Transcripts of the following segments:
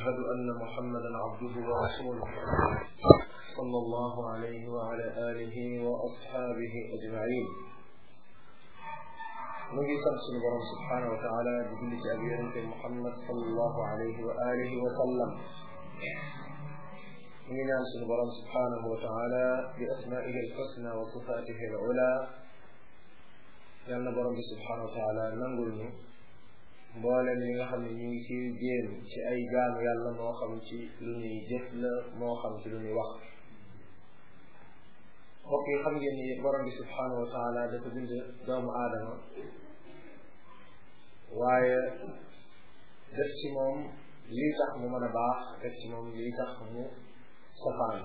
وأشهد أن محمدا عبده ورسوله صلى الله عليه وعلى آله وأصحابه أجمعين mu ngi sant suñu borom subhanahu wa taala di julli ci ab yonente Muhammad sallallahu alayhi wa alihi wa sallam mu ngi ñaan suñu borom subhanahu wa taala bi asmaihi alxusna wa sifatihi al ula yal na borom bi subhanahu wa taala nangul ñu mbooleem li nga xam ne ñu ngi ci jéem ci ay jaamu yàlla moo xam ci lu ñuy jëf la moo xam ci lu ñuy wax mbokk yi xam ngeen ni borom bi subhanahu wa taala dafa bind doomu aadama waaye def ci moom lii tax mu mën a baax def ci moom lii tax mu safaan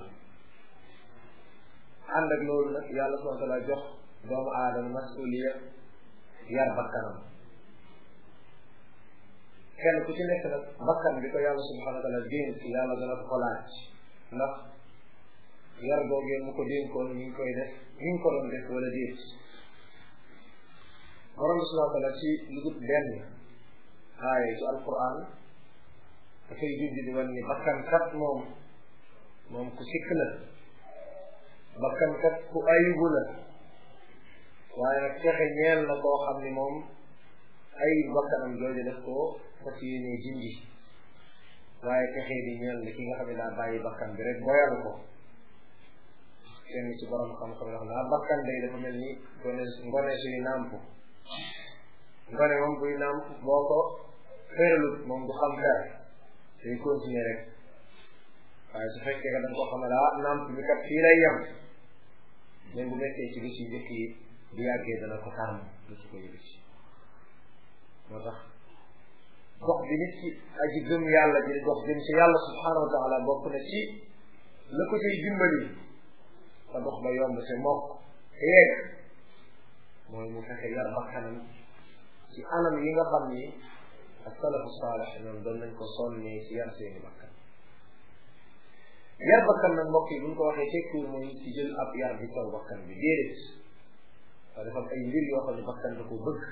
ànd ak loolu nag yàlla subhanahu wa taala jox doomu aadama masuliya yar bakkanam kenn ku ci nekk nag bakkan bi ko yàlla subhanahu wa taala dénk yàlla dana ko laaj ndax yar googee mu ko dénkoon mi ngi koy def mi ngi ko doon def wala déet borom bi subhanahu wa taala ci lu dul benn aaya ci alquran dafay junj di wan ni bakkan kat moom moom ku sikk la bakkan kat ku ayibu la waaye nag texe ñeel na koo xam ni moom ay bakkanam jooju def ko fas yéene jindi waaye texe di ñeel ni ki nga xam ne daa bàyyi bakkan bi rek boyal ko kenn ci borom xam-xam wax naa bakkan day dafa mel ni gone ngone suy nàmp ngone moom buy nàmp boo ko féeralut moom du xam dara day continuer rek waaye su fekkee nga danga ko xamal ah nàmp bi kat fii lay yem même bu nekkee ci bis yu njëkk yi bu yàggee dana ko tàmm du ci ko yëg ci moo tax dox bi nit ci aji gëm yàlla ji dox jëm ci yàlla subhanahu wa taala bokk na ci la ko ciy dimbali sa dox ba yomb te mokk te yegg mooy mu fexe yar bakkanam ci anam yi nga xam ni ak salafu saalix ñoom doon nañ ko sonnee ci yar seeni bakkan yar bakkan nag mbokk yi bu ñu ko waxee tekkiwul mooy ci jël ab yar bi kaw bakkan bi déedéet waaye dafa am ay mbir yoo xam ne bakkan da ko bëgg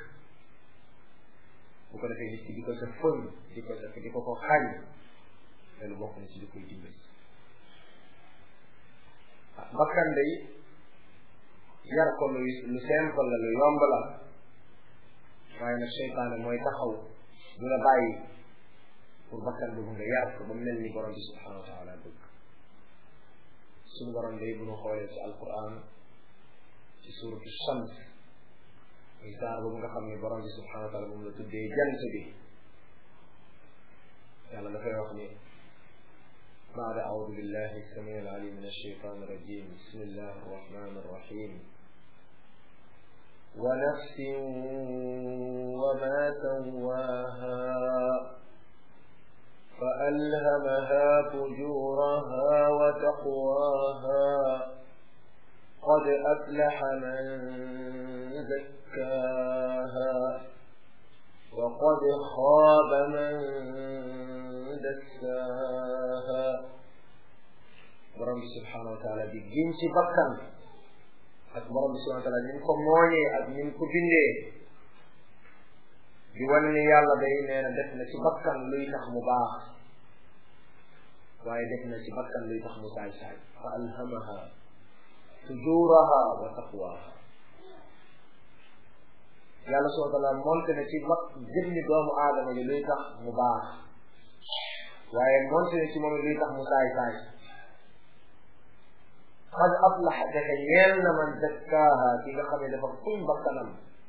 bu ko defee nit ki di ko sa fën di ko def di ko ko xañ loolu bokk na ci li koy dimbali bakkan day yar ko lu lu simple la lu yomb la waaye nag seytaane mooy taxaw du la bàyyi pour bakkan boobu nga yar ko ba mel ni borom bi subhanahu wa taala bëgg suñu borom day bu ñu xoolee ci alquran ci suratu shams muy saar boobu nga xam ne borom bi subhanahu wa taala moom la tuddee jant bi yàlla dafay wax ni بعد أعوذ بالله السميع العليم من الشيطان الرجيم بسم الله الرحمن الرحيم ونفس وما سواها فألهمها فجورها وتقواها قد أفلح من زكاها وقد خاب من دساها borom bi subhanahu wa taala di giñ ci bakkan ak borom bi subhanahu wa taala ni mu ko mooñee ak ni mu ko bindee di wane ni yàlla day nee na def na ci bakkan luy tax mu baax waaye def na ci bakkan luy tax mu saay saay fa alhamaha fujuraha wa taqwaha yàlla subhanahu wa taala monte na ci bak jëmmi doomu aadama ji luy tax mu baax waaye monte na ci moom luy tax mu saay saay qad aflaxa defe ñeel na man zakkaaha ki nga xam ne dafa fuñ bakkanam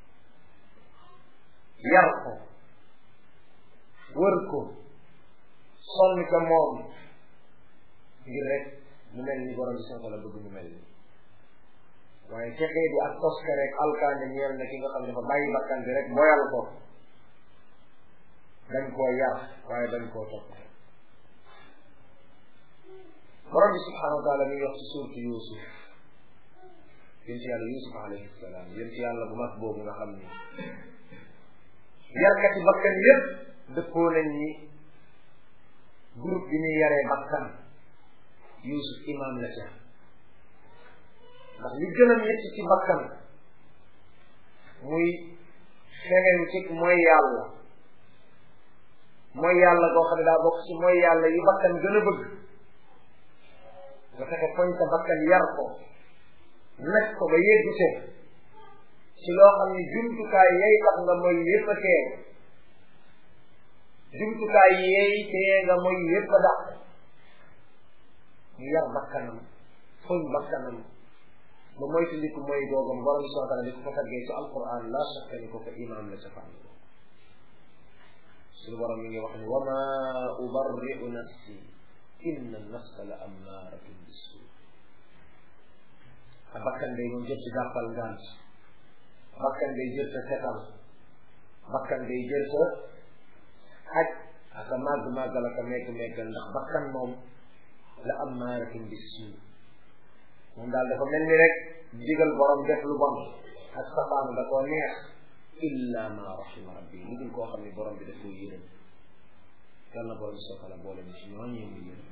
yar ko wër ko sonni ko moom ngir rek mu mel ni borom bi subhanahu wa taala bëgg mu mel ni waaye texee di ak toska rek alkaande ñeel na ki nga xam ne dafa bàyyi bakkan bi rek boyal ko dañ koo yar waaye dañ koo topp borom bi subhanahu wa taala mi ngi wax ci suurtu Yuusuf yénti yàlla Yuusuf alayhi salaam yénti yàlla bu mag boobu nga xam ni yarkati bakkan yépp dëppoo nañ ni groupe bi ñuy yaree bakkan Yuusuf imam la ca ndax li gën a métti ci bakkan muy feneen ci mooy yàlla mooy yàlla goo xam ne daa bokk ci mooy yàlla yi bakkan gën a bëgg nga fexe foñ sa bakkan yar ko nekk ko ba yeggu te ci loo xam ne jumtukaay yay tax nga mooy yépp a teew jumtukaay yey tee nga mooy yépp a dàq ñu yar bakkanam foñ bakkanam ba moytu ndiku mooy googam borom subhanahu wa taala di ko fa taggee ci alquran la shakka ni ko ko imam la ca fànn suñu borom mi ngi wax ni wa ma ubarri'u nafsi inna nafsa la ammaratun bisu a bakkan day moom jël ci gàppal ngant bakkan day jël sa setal bakkan day jël sa xaj aka màgg màggal aka megg meggal ndax bakkan moom la ammaratun bisu moom daal dafa mel ni rek digal borom def lu bon ak safaan da koo neex illa ma rahima rabbi lu dul koo xam ne borom bi daf koy yërëm yal na borom bi soo tala boole ni si ñooñee muy yërëm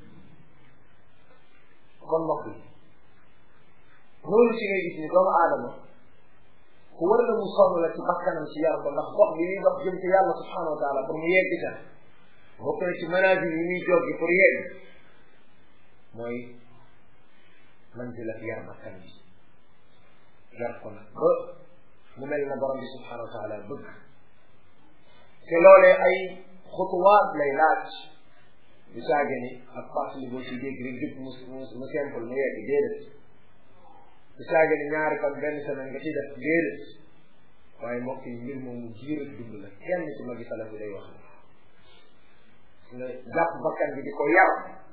kon mbokk yi loolu ci ngay gis ni doomu aadama ku war na mu sonn la ci bakkanam ci yar ko ndax dox bi muy dox jëm ci yàlla subhanahu wa taala pour mu yegg ca bokk na ci manazil yi muy joggi pour yegg mooy manzila yar bakkan bi yar ko nag ba mu mel na borom bi subhanahu wa taala bëgg te loolee ay xutuwaat lay laaj du saage ni ak fàttali boo ci dégg rek jub mu mu mu simple mu yegg déedéet du saage ni ñaari fan benn semaine nga ci def déedéet waaye mbokk yi mbir moom mu jiir ak dund la kenn ci magi salaf bi day wax nga jàpp bakkan bi di ko yar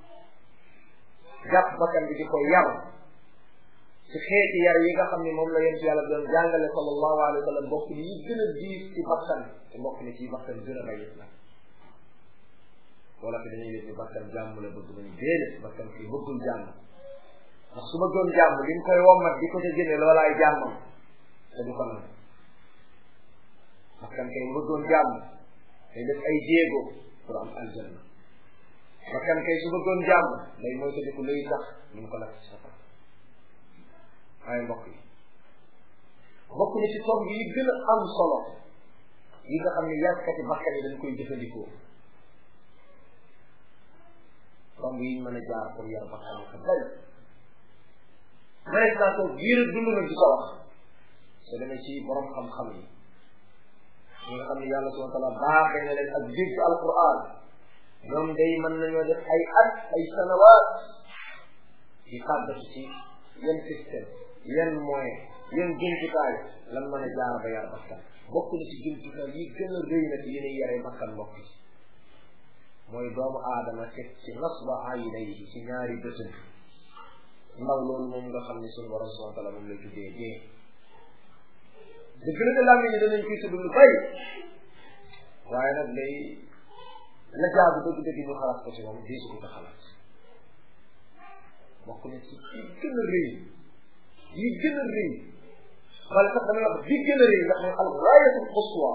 jàpp bakkan bi di ko yar ci xeeti yar yi nga xam ne moom la yent yàlla doon jàngale sallallahu alayhi wa sallam bokk ni yi gën a diis ci bakkan te bokk ni ci bakkan gën a rayit la wala fi dañuy yëg ni bakkan jàmm la bëgg nañu déedéet bakkan kii bëggul jàmm ndax su bëggoon jàmm li mu koy wommat di ko ca génne loolaay jàmmam te du ko nangu bakkan kay bëggoon jàmm day def ay jéego pour am aljanna bakkan kay su bëggoon jàmm day mooy ko diku luy tax ñu ngi ko lakk ci safara waaye mbokk yi bokk ni ci tomb yi gën a am solo yi nga xam ne yàggkati bakkan yi dañ koy jëfandikoo tomb yi ñu mën a jaar pour yar bakkan yi ka bari mënees naa toog biir dund na di ko wax soo demee ci borom xam-xam yi ñi nga xam ne yàlla subhanahu wa taala baaxee na leen ak dégg alquran ñoom day mën nañoo def ay at ay sanawaat di tàggatu ci yan système yan moyen yan jumtukaay lan mën a jaar ba yar bakkan bokk na ci jumtukaay yi gën a rëy na ci yi ñuy yaree bakkan mbokk yi mooy doomu aadama teg ci nasba aynayhi ci ñaari bëtëm ndaw loolu moom nga xam ne suñu borom subhanahu wa taala moom lay tuddee dee dëgg la de làmmiñ ni danañ koy tudd lu bari waaye nag day la jaagu dëgg dëgg ñu xalaat ko ci moom diisu ko ko xalaat bokk na ci yi gën a rëy yi gën a rëy wala sax damay wax bi gën a rëy ndax mooy al gaayatul quswa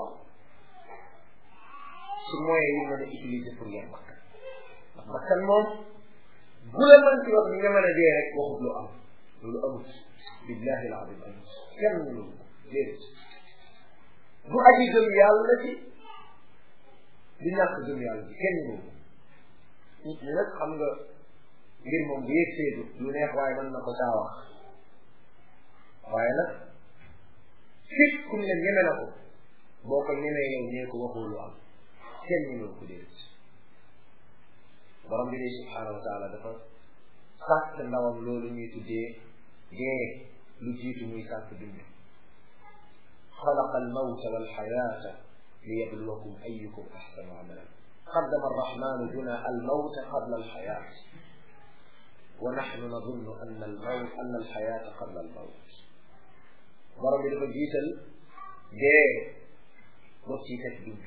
ci moyen yi mën a utiliser pour yar bakkan ndax bakkan moom bu la mën ci wax ni nga mën a dee rek waxut lu am loolu amut billahi al azim amut kenn loolu déedéet du aji gëm yàlla ci di ñàkk gëm yàlla ci kenn loolu nit ñi nag xam nga mbir moom bu yëg seedu lu neex waaye mën na ko saa wax waaye nag fit kum ne ñeme na ko boo ko ñemee yow ñee ko waxoo lu am kenn ñemewu ko déedéet borom bi de subhanahu wa taala dafa sàkk ndawam loolu ñuy tuddee dee lu jiitu muy sàkk dund xalaqa almawta walxayata liyabluwakum ayukum axsanu amalan qaddama arrahmanu duna almawta qabla alxayat wa naxnu nadunnu anna almawt anna alxayata qabla almawt borom bi dafa jiital dee boog ci teg dund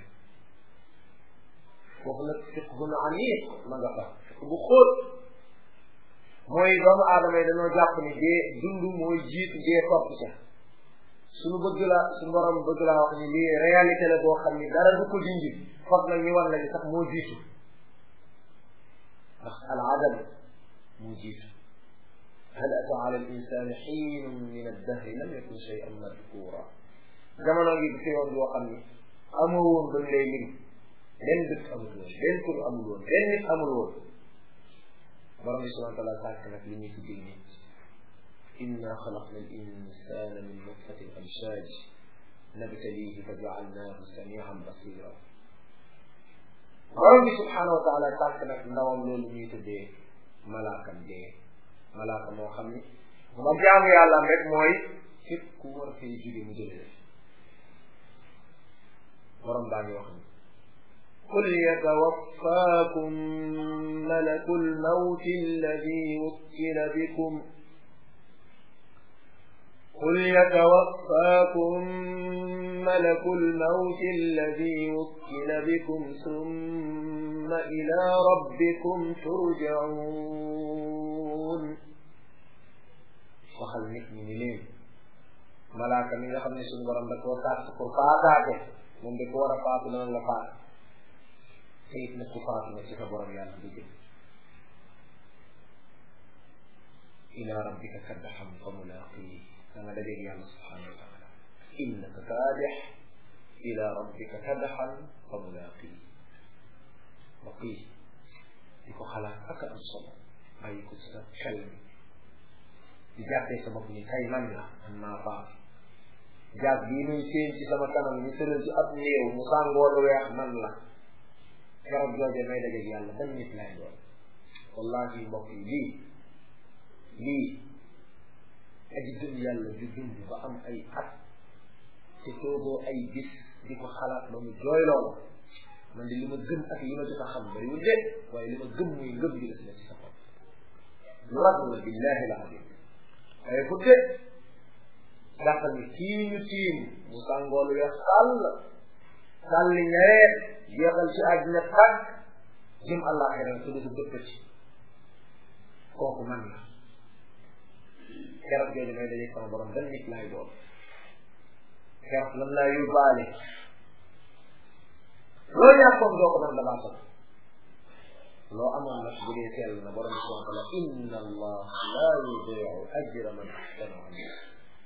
foofu nag fiqhun amiq ma nga fa fiq bu xóot mooy doomu aadama yi dañoo jàpp ni dee dund mooy jiitu dee topp ca suñu bëgg la suñu borom bëgg laa wax ni lii réalité la boo xam ni dara du ko dindi foog nag ñu war la ni sax moo jiitu ndax al adam moo jiitu hal ata ala al insani xiinun min addahri lam yakun shay'an madkura jamono ngi fi woon boo xam ni amoo woon dañ lay lim benn dëkk amul woon benn tur amul woon benn nit amul woon borom bi subhanahu wa taala sàkk nag li ñuy tuddee nit inna xalaqna al insana min nutfatin amshaj nabtalihi fa jaalnaahu samian basira borom bi subhanahu wa taala sàkk nag ndawam loolu ñuy tuddee malaakam dee malaaka moo xam ni ma jaamu yàlla rek mooy képp ku war fee jóge mu jëlee borom baa ngi wax ni qul yatawaffakum malakul mawti alladi wukkila bikum قل يتوفاكم ملك الموت الذي وكل بكم ثم إلى ربكم ترجعون waxal nit ñi ni leen malaaka mi nga xam ne suñu borom da koo sàkk pour faataate moom da ko war a faatu dana la faat te it nag ku faatu na ci sa borom yàlla du jëm ila rabbika kaddaxam fa mulaqii da nga dajeeg yàlla subhanahu wa taala innaka kaadix ila rabbika kaddaxan fa mulaqii waqii di ko xalaat ak am solo bàyyi ko ci sa xel mi di jàppee sa bopp ni kay man la man maa faat jaag bii muy séen ci sama kanam ñu tëral ci ab néew mu sàngoo lu weex man la garab jooje may dajeeg yàlla ban nit lay doon wallahi mbokk yi lii lii aji gëm yàlla ju dund ba am ay at te toogoo ay bis di ko xalaat ba mu jooy loolu man di li ma gëm ak li ma jot a xam bariwul de waaye li ma gëm muy ngëm gi des na ci sa xol lu rag la billahi la adim waaye fu de jàppal ni kii ñu tiim mu sàngoolu weex sàll sàlli ñareet jeexal ci àddina tàgg jëm àllaaxira te du dëpp ci kooku man la keroog jooju may dajeeg sama borom ban nit laay doon keroog lan laa yóbbaale loo ñàkkoon doo ko mën dabaa sax loo amoon nag bu dee sell na borom subhanahu wa taala inna allah la yudiu ajra man ahsana amala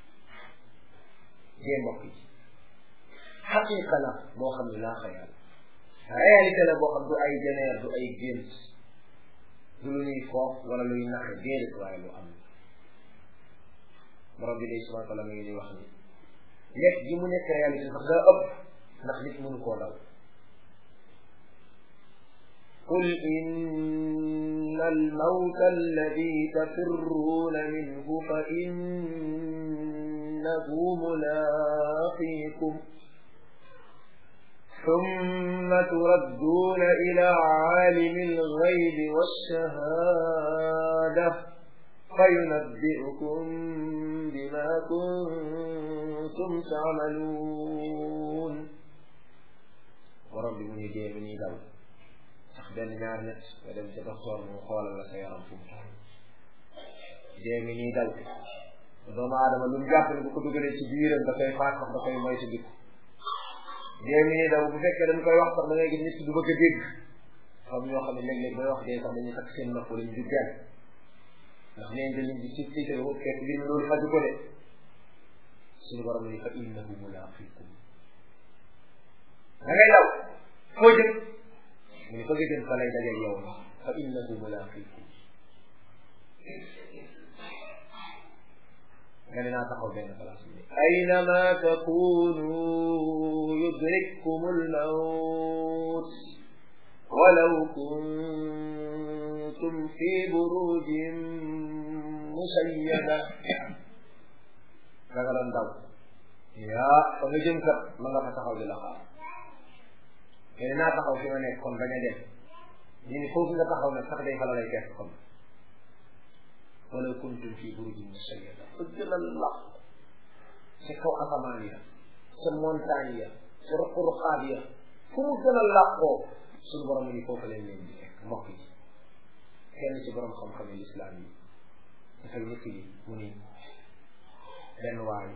dee mbokk yi xaqiqa la boo xam ne laa xayaal réalité la boo xam du ay jeneer du ay gént du lu ñuy foof wala luy naxe déedéet waaye lu am borom bi day subhanahu wa taala mi ngi ñuy wax ni nekk gi mu nekk réalité sax daa ëpp ndax nit mënu koo daw قل إن الموت الذي تفرون منه فإنه ملاقيكم ثم تردون إلى عالم الغيب والشهادة فينبئكم بما كنتم تعملون ورب من يديه من يدعو benn ñaar ñett nga dem ca docteur mu xoolal la sa yaram fu mu toll dee mi nii dal doomu aadama lu mu jàpp ne bu ko dugalee ci biiram da koy faat sax da koy moy ci dikk dee mi nii daw bu fekkee dañ koy wax sax da ngay gis nit du bëgg a dégg xam ñoo xam ne léeg-léeg bay wax dee sax dañuy takk seen nopp lañ di genn ndax neen da liñ di si si fekk mbir mi loolu faju ko de suñu borom ni fa innahu mulaqikum da ngay daw foo jëm mu ne bëgg dem fa lay dajeeg yow fa innahu mulaqikum nga ne naa taxaw benn place bi aynama takunu yudrikkum almawt walaw kuntum fi burujin musayyada da nga doon daw yaa fa nga jëm kat ma nga fa taxaw di la xaar mais naa taxaw fi ma nekk kon bañ a dem ñu ni foofu nga taxaw nag sax day fa la lay fekk kon wala kuntum fi burujin musayyada fa gën a lax ca kaw asamaan ya ca montagne ya ca ruq-ruqaat ya fu mu gën a làqoo suñu borom ni foofu leen leen di fekk mbokk yi kenn ci borom xam-xam yi lislaam yi dafay nekk yi mu ni benn waay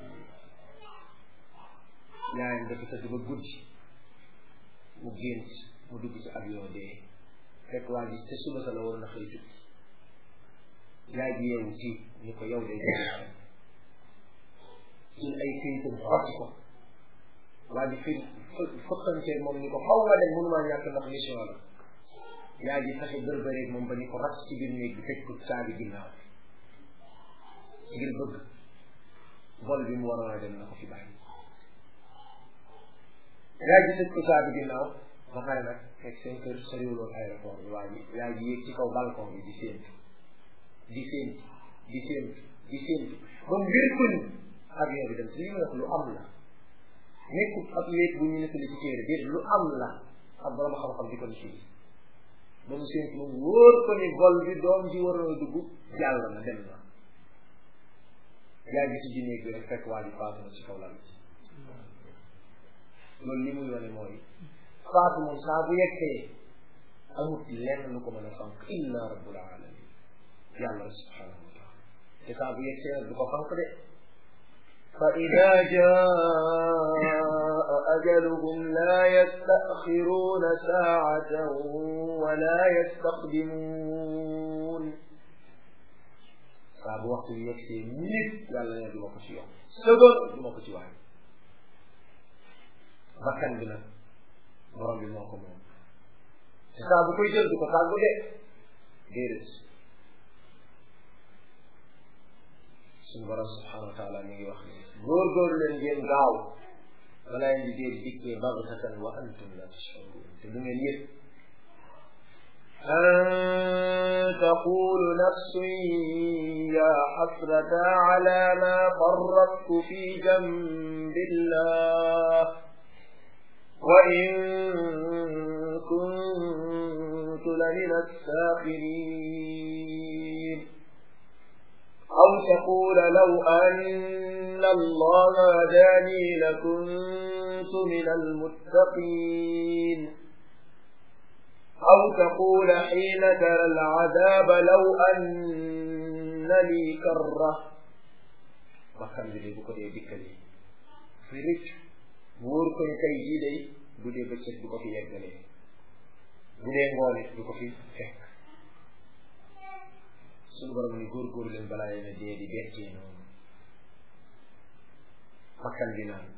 yaayam dafa tëdd ba guddi mu gént mu dugg ci avion dee fekk waa ji te suba sa la waroon a xëy tukki yaay ji yeewu ci ni ko yow day dee jël ay këyitam xotti ko waa ji fir fëkkantee moom ni ko xaw nga dem mënumaa ñàkk ndax mission la yaa ji fexe bërbëreeg moom ba ni ko ras ci biir néeg bi tëj ko caabi ginnaaw ngir bëgg vol bi mu waroon a dem na ko fi bàyyi yaa ji tëj ko caabi ginnaaw ba pare nag fekk seen kër soriwuloon aéroport bi waa ji yaa ji yéeg ci kaw balcon bi di séentu di séentu di séentu di séentu ba mu wér ko ni avion bi dem si li mu wax lu am la nekkul ab léeg bu ñu nettali ci téere déet lu am la ab borom xam-xam di ko ni fii ba mu séentu moom wóor ko ni vol bi doom ji waroon a dugg jàll na dem na yaa gis ci néeg bi rek fekk waa ji faatu na ci kaw lal bi loolu li muy wane mooy faatu moom saa bu yeggee amut lenn lu ko mën a fanq illa rabbul alamin yàlla subhanahu wa taala te saa bu yeggee nag du ko fanq de فإذا جاء أجلهم لا يستأخرون ساعة ولا يستقدمون saa bu waxtu bi yegsee nit yàlla ne du ma ko ci yokk seconde du ma ko ci wàññi bakkan bi nag borom bi moo ko moom te saa bu koy jël du ko tàggu de déedéet suñu borom subhanahu wa taala mi ngi wax ni góor-góor leen ngeen gaaw balaa leen di dee dikkee baghtatan wa antum la tash'urun te du ngeen yëg أن تقول نفس يا حسرة على ما فرطت في جنب الله وإن كنت لمن الساخرين أو تقول لو أن الله هداني لكنت من المتقين أو تقول حين ترى العذاب لو أن لي كرة bakkan bi de bu ko dee dikkalee fi rëcc mu wóor ko ni tey jii day bu dee bëccëg du ko fi yeggalee bu dee ngoone du ko fi fekk suñu borom ni góorgóorlu leen balaa yéen a dee di bettee noonu bakkan bi naan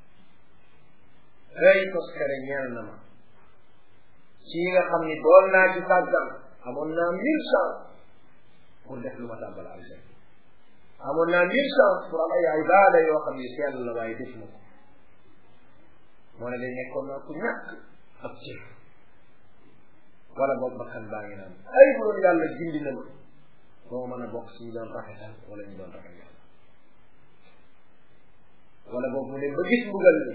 ay toskare ñeel na ma ci nga xam ni doon naa ci sàggan amoon naa mille chance pour def lu ma tàbbal aljanna amoon naa mille chance pour am ay ibaada yoo xam ni sell la waaye def ma ko moo ne day nekkoon naa ku ñàkk ab cër wala boobu bakkan baa ngi naan ay bu doon yàlla gindi na ma moo mën a bokk si ñu doon rafetal wala ñu doon rafet yàlla wala boobu mu ne ba gis mbugal ni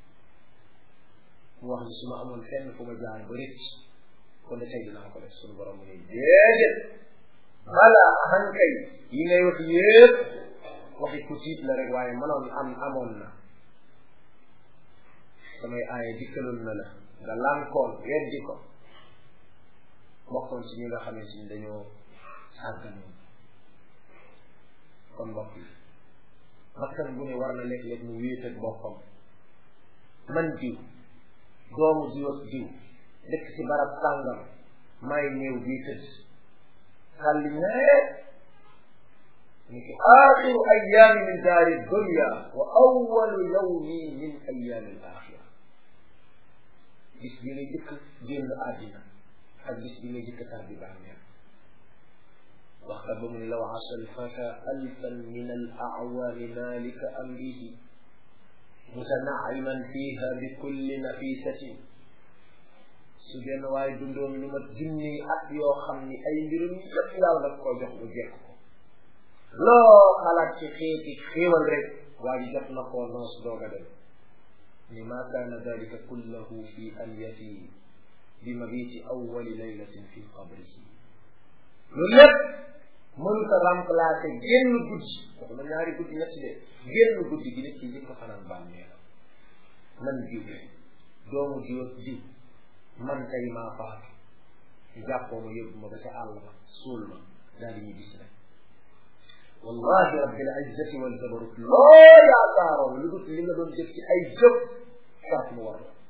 mu wax ni su ma amoon fenn fu ma jaar ba rëcc kon de tey dinaa ko def suñu borom mu ne déedéet bala hankay yi ngay wax yépp waxi ku tiit la rek waaye mënoon am amoon na samay aaya dikkaloon na la nga lànkoon weddi ko bokkoon ci ñi nga xamante ni dañoo sàgganoon kon mbokk yi bakkan bu ne war na léeg-léeg mu wéet ak boppam man diw doomu diw ak diw dëkk ci barab sàngam may néew bii tëdd xalli nee ni ki axiru ayaami min daari dunya wa awalu yawmi min ayaami al axira bis bi nga jëkk génn àddina ak bis bi nga jëkk tàbbi bàmmeel waxta ba mu ne law asa alfata alfan min al awaami malika amrihi mutanaiman fiha bi kulli nafisatin su benn waaye dundoon lu mat junni at yoo xam ni ay mbirum yëpp yàlla daf koo jox bu jekk ko loo xalaat ci xeeti xéewal rek waa ji jot na koo noos doog a dem ni ma kaana dalika kullahu fi an yati bi mabiti awwali laylatin fi qabrihi loolu lépp mënut a remplacer génn guddi wax na ñaari guddi ñetti de génn guddi gi nit ki njëkk fanaan bàmmeelam man diw doomu diw ak diw man tey maa faatu jàppoo ma yóbbu ma ba ca àll ba suul ma daal di ñu gis rek wallahi rabbil izzati wal jabarut loo yaakaaroon lu dul li nga doon jëf ci ay jëf sax mu war la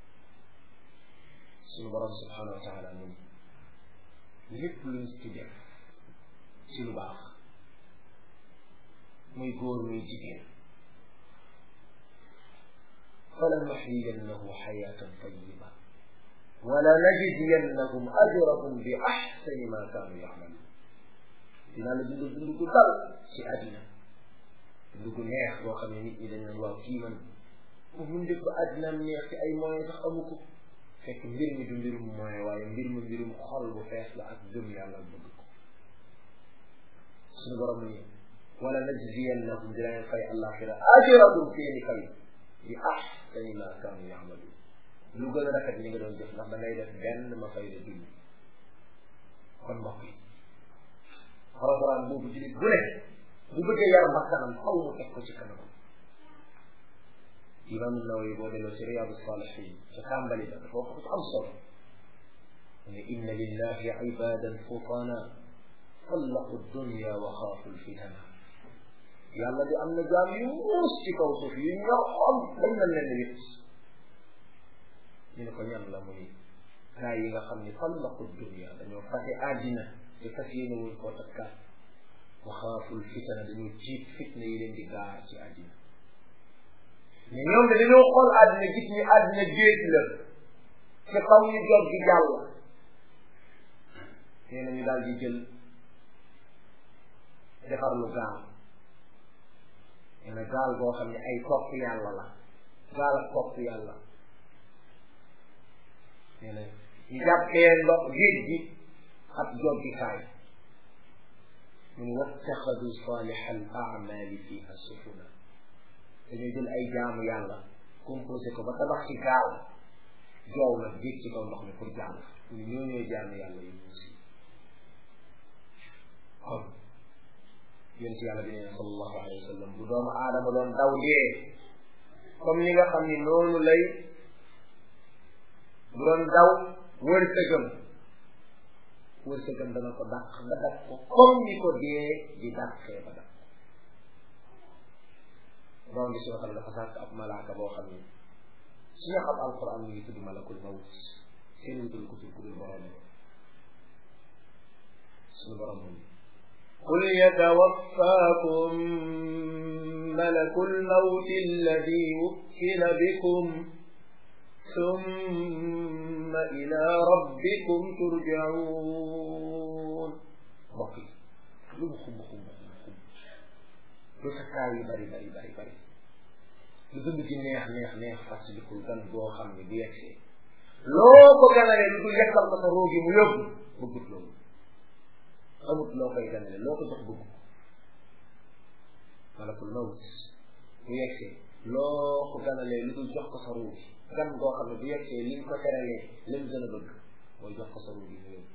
suñu borom subhanahu wa taala mun lépp luñ ci def ci lu baax muy góor muy jigéen falanuxyiyannahu xayatan tayiba wala najziyannahum ajrahum bi axsani ma kaanu yacmaluun dinaa la dund dund gu dal ci àddina dund gu neex boo xam ne nit ñi dañ naan waaw kii man mu mun def ba àddinaam neex ci ay moyens sax amu ko fekk mbir mi du mbirum moyen waaye mbir mi mbirum xol bu fees la ak gëm yàlla bëgg ko suñu borom ni wala najziyannahum dinañ fay àllaaxira ajrahum seeni fay bi ahsani ma kaanu yamaluun lu gën a rafet li nga doon jëf ndax da ngay def benn ma fay la dund kon mbokk yi programme boobu julit bu ne bu bëggee yar bakkanam xaw mu teg ko ci kanamam imam nawawi boo delloo ci riyadu salihin ca tàmbali ba dafa wax am solo ne inna lillahi ibadan futana طلقوا الدنيا وخافوا الفتن yàlla di am na jaam yu muus ci kaw suuf yu ñor xam dañ na leen wit ñu ne ko ñan la mu ni gaa yi nga xam ni tallaqu dunia dañoo fase àddina te fas yéene wuñ koo takkaat wa xaaful fitana dañoo jiit fitna yi leen di gaar ci àddina mais ñoom de dañoo xool àddina gis ni àddina géej la te xam ñu jot gi jàll nee na ñu daal di jël defar lu gaal nee na gaal boo xam ne ay topp yàlla la gaal ak topp yàlla nee na ñu jàppee ndox géej gi ab joggikaay mu ne wattaxadu salih al amali fiha sufuna dañuy jël ay jaamu yàlla composé ko ba tabax ci gaal joow nag géej ci kaw ndox mi pour jàll mu ne ñoo ñooy jaamu yàlla yu muusi kon yéen ci yàlla bi nee sallallahu alayhi wa sallam bu doomu aadama doon daw dee comme ni nga xam ni noonu lay bu doon daw wërsëgam wërsëgam dana ko dàq ba dàq ko comme ni ko dee di dàqee ba dàq borom bi si waxal dafa sàkk ab malaaka boo xam ni su ñu xam alquran mi ngi tudd malakul mawt seen wutul ko tur ku dul borom suñu borom moom قل يتوفاكم ملك الموت الذي وكل بكم ثم إلى ربكم ترجعون mbokk yi lu mu xumb xumb xumb xumb lu sa kaay yu bari bari bari bari lu dund ci neex neex neex fàttalikul gan boo xam ne bu yegsee loo ko ganalee lu dul yekkal ko sa roogi mu yóbbu bëggut loolu amut loo koy ganale loo ko jox bëgg malakul mawt bu yegsee loo ko ganalee lu dul jox ko sa ruu gan goo xam ne bu yegsee liñ ko teralee lim gën a bëgg mooy jox ko sa ruu bi mu yóbbu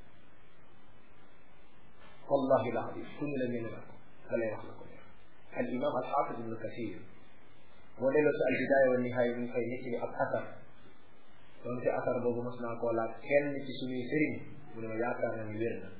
wallahi la adim ku ñu la ñeme na ko da lay wax la ko neex al imam al xaafid ibnu kasir boo delloo si al bidaaya wa nihaaya mi ngi fay nit ñi ab asar doonte asar boobu mas naa koo laaj kenn ci suñuy sëriñ mu ne ma yaakaar na ni wér na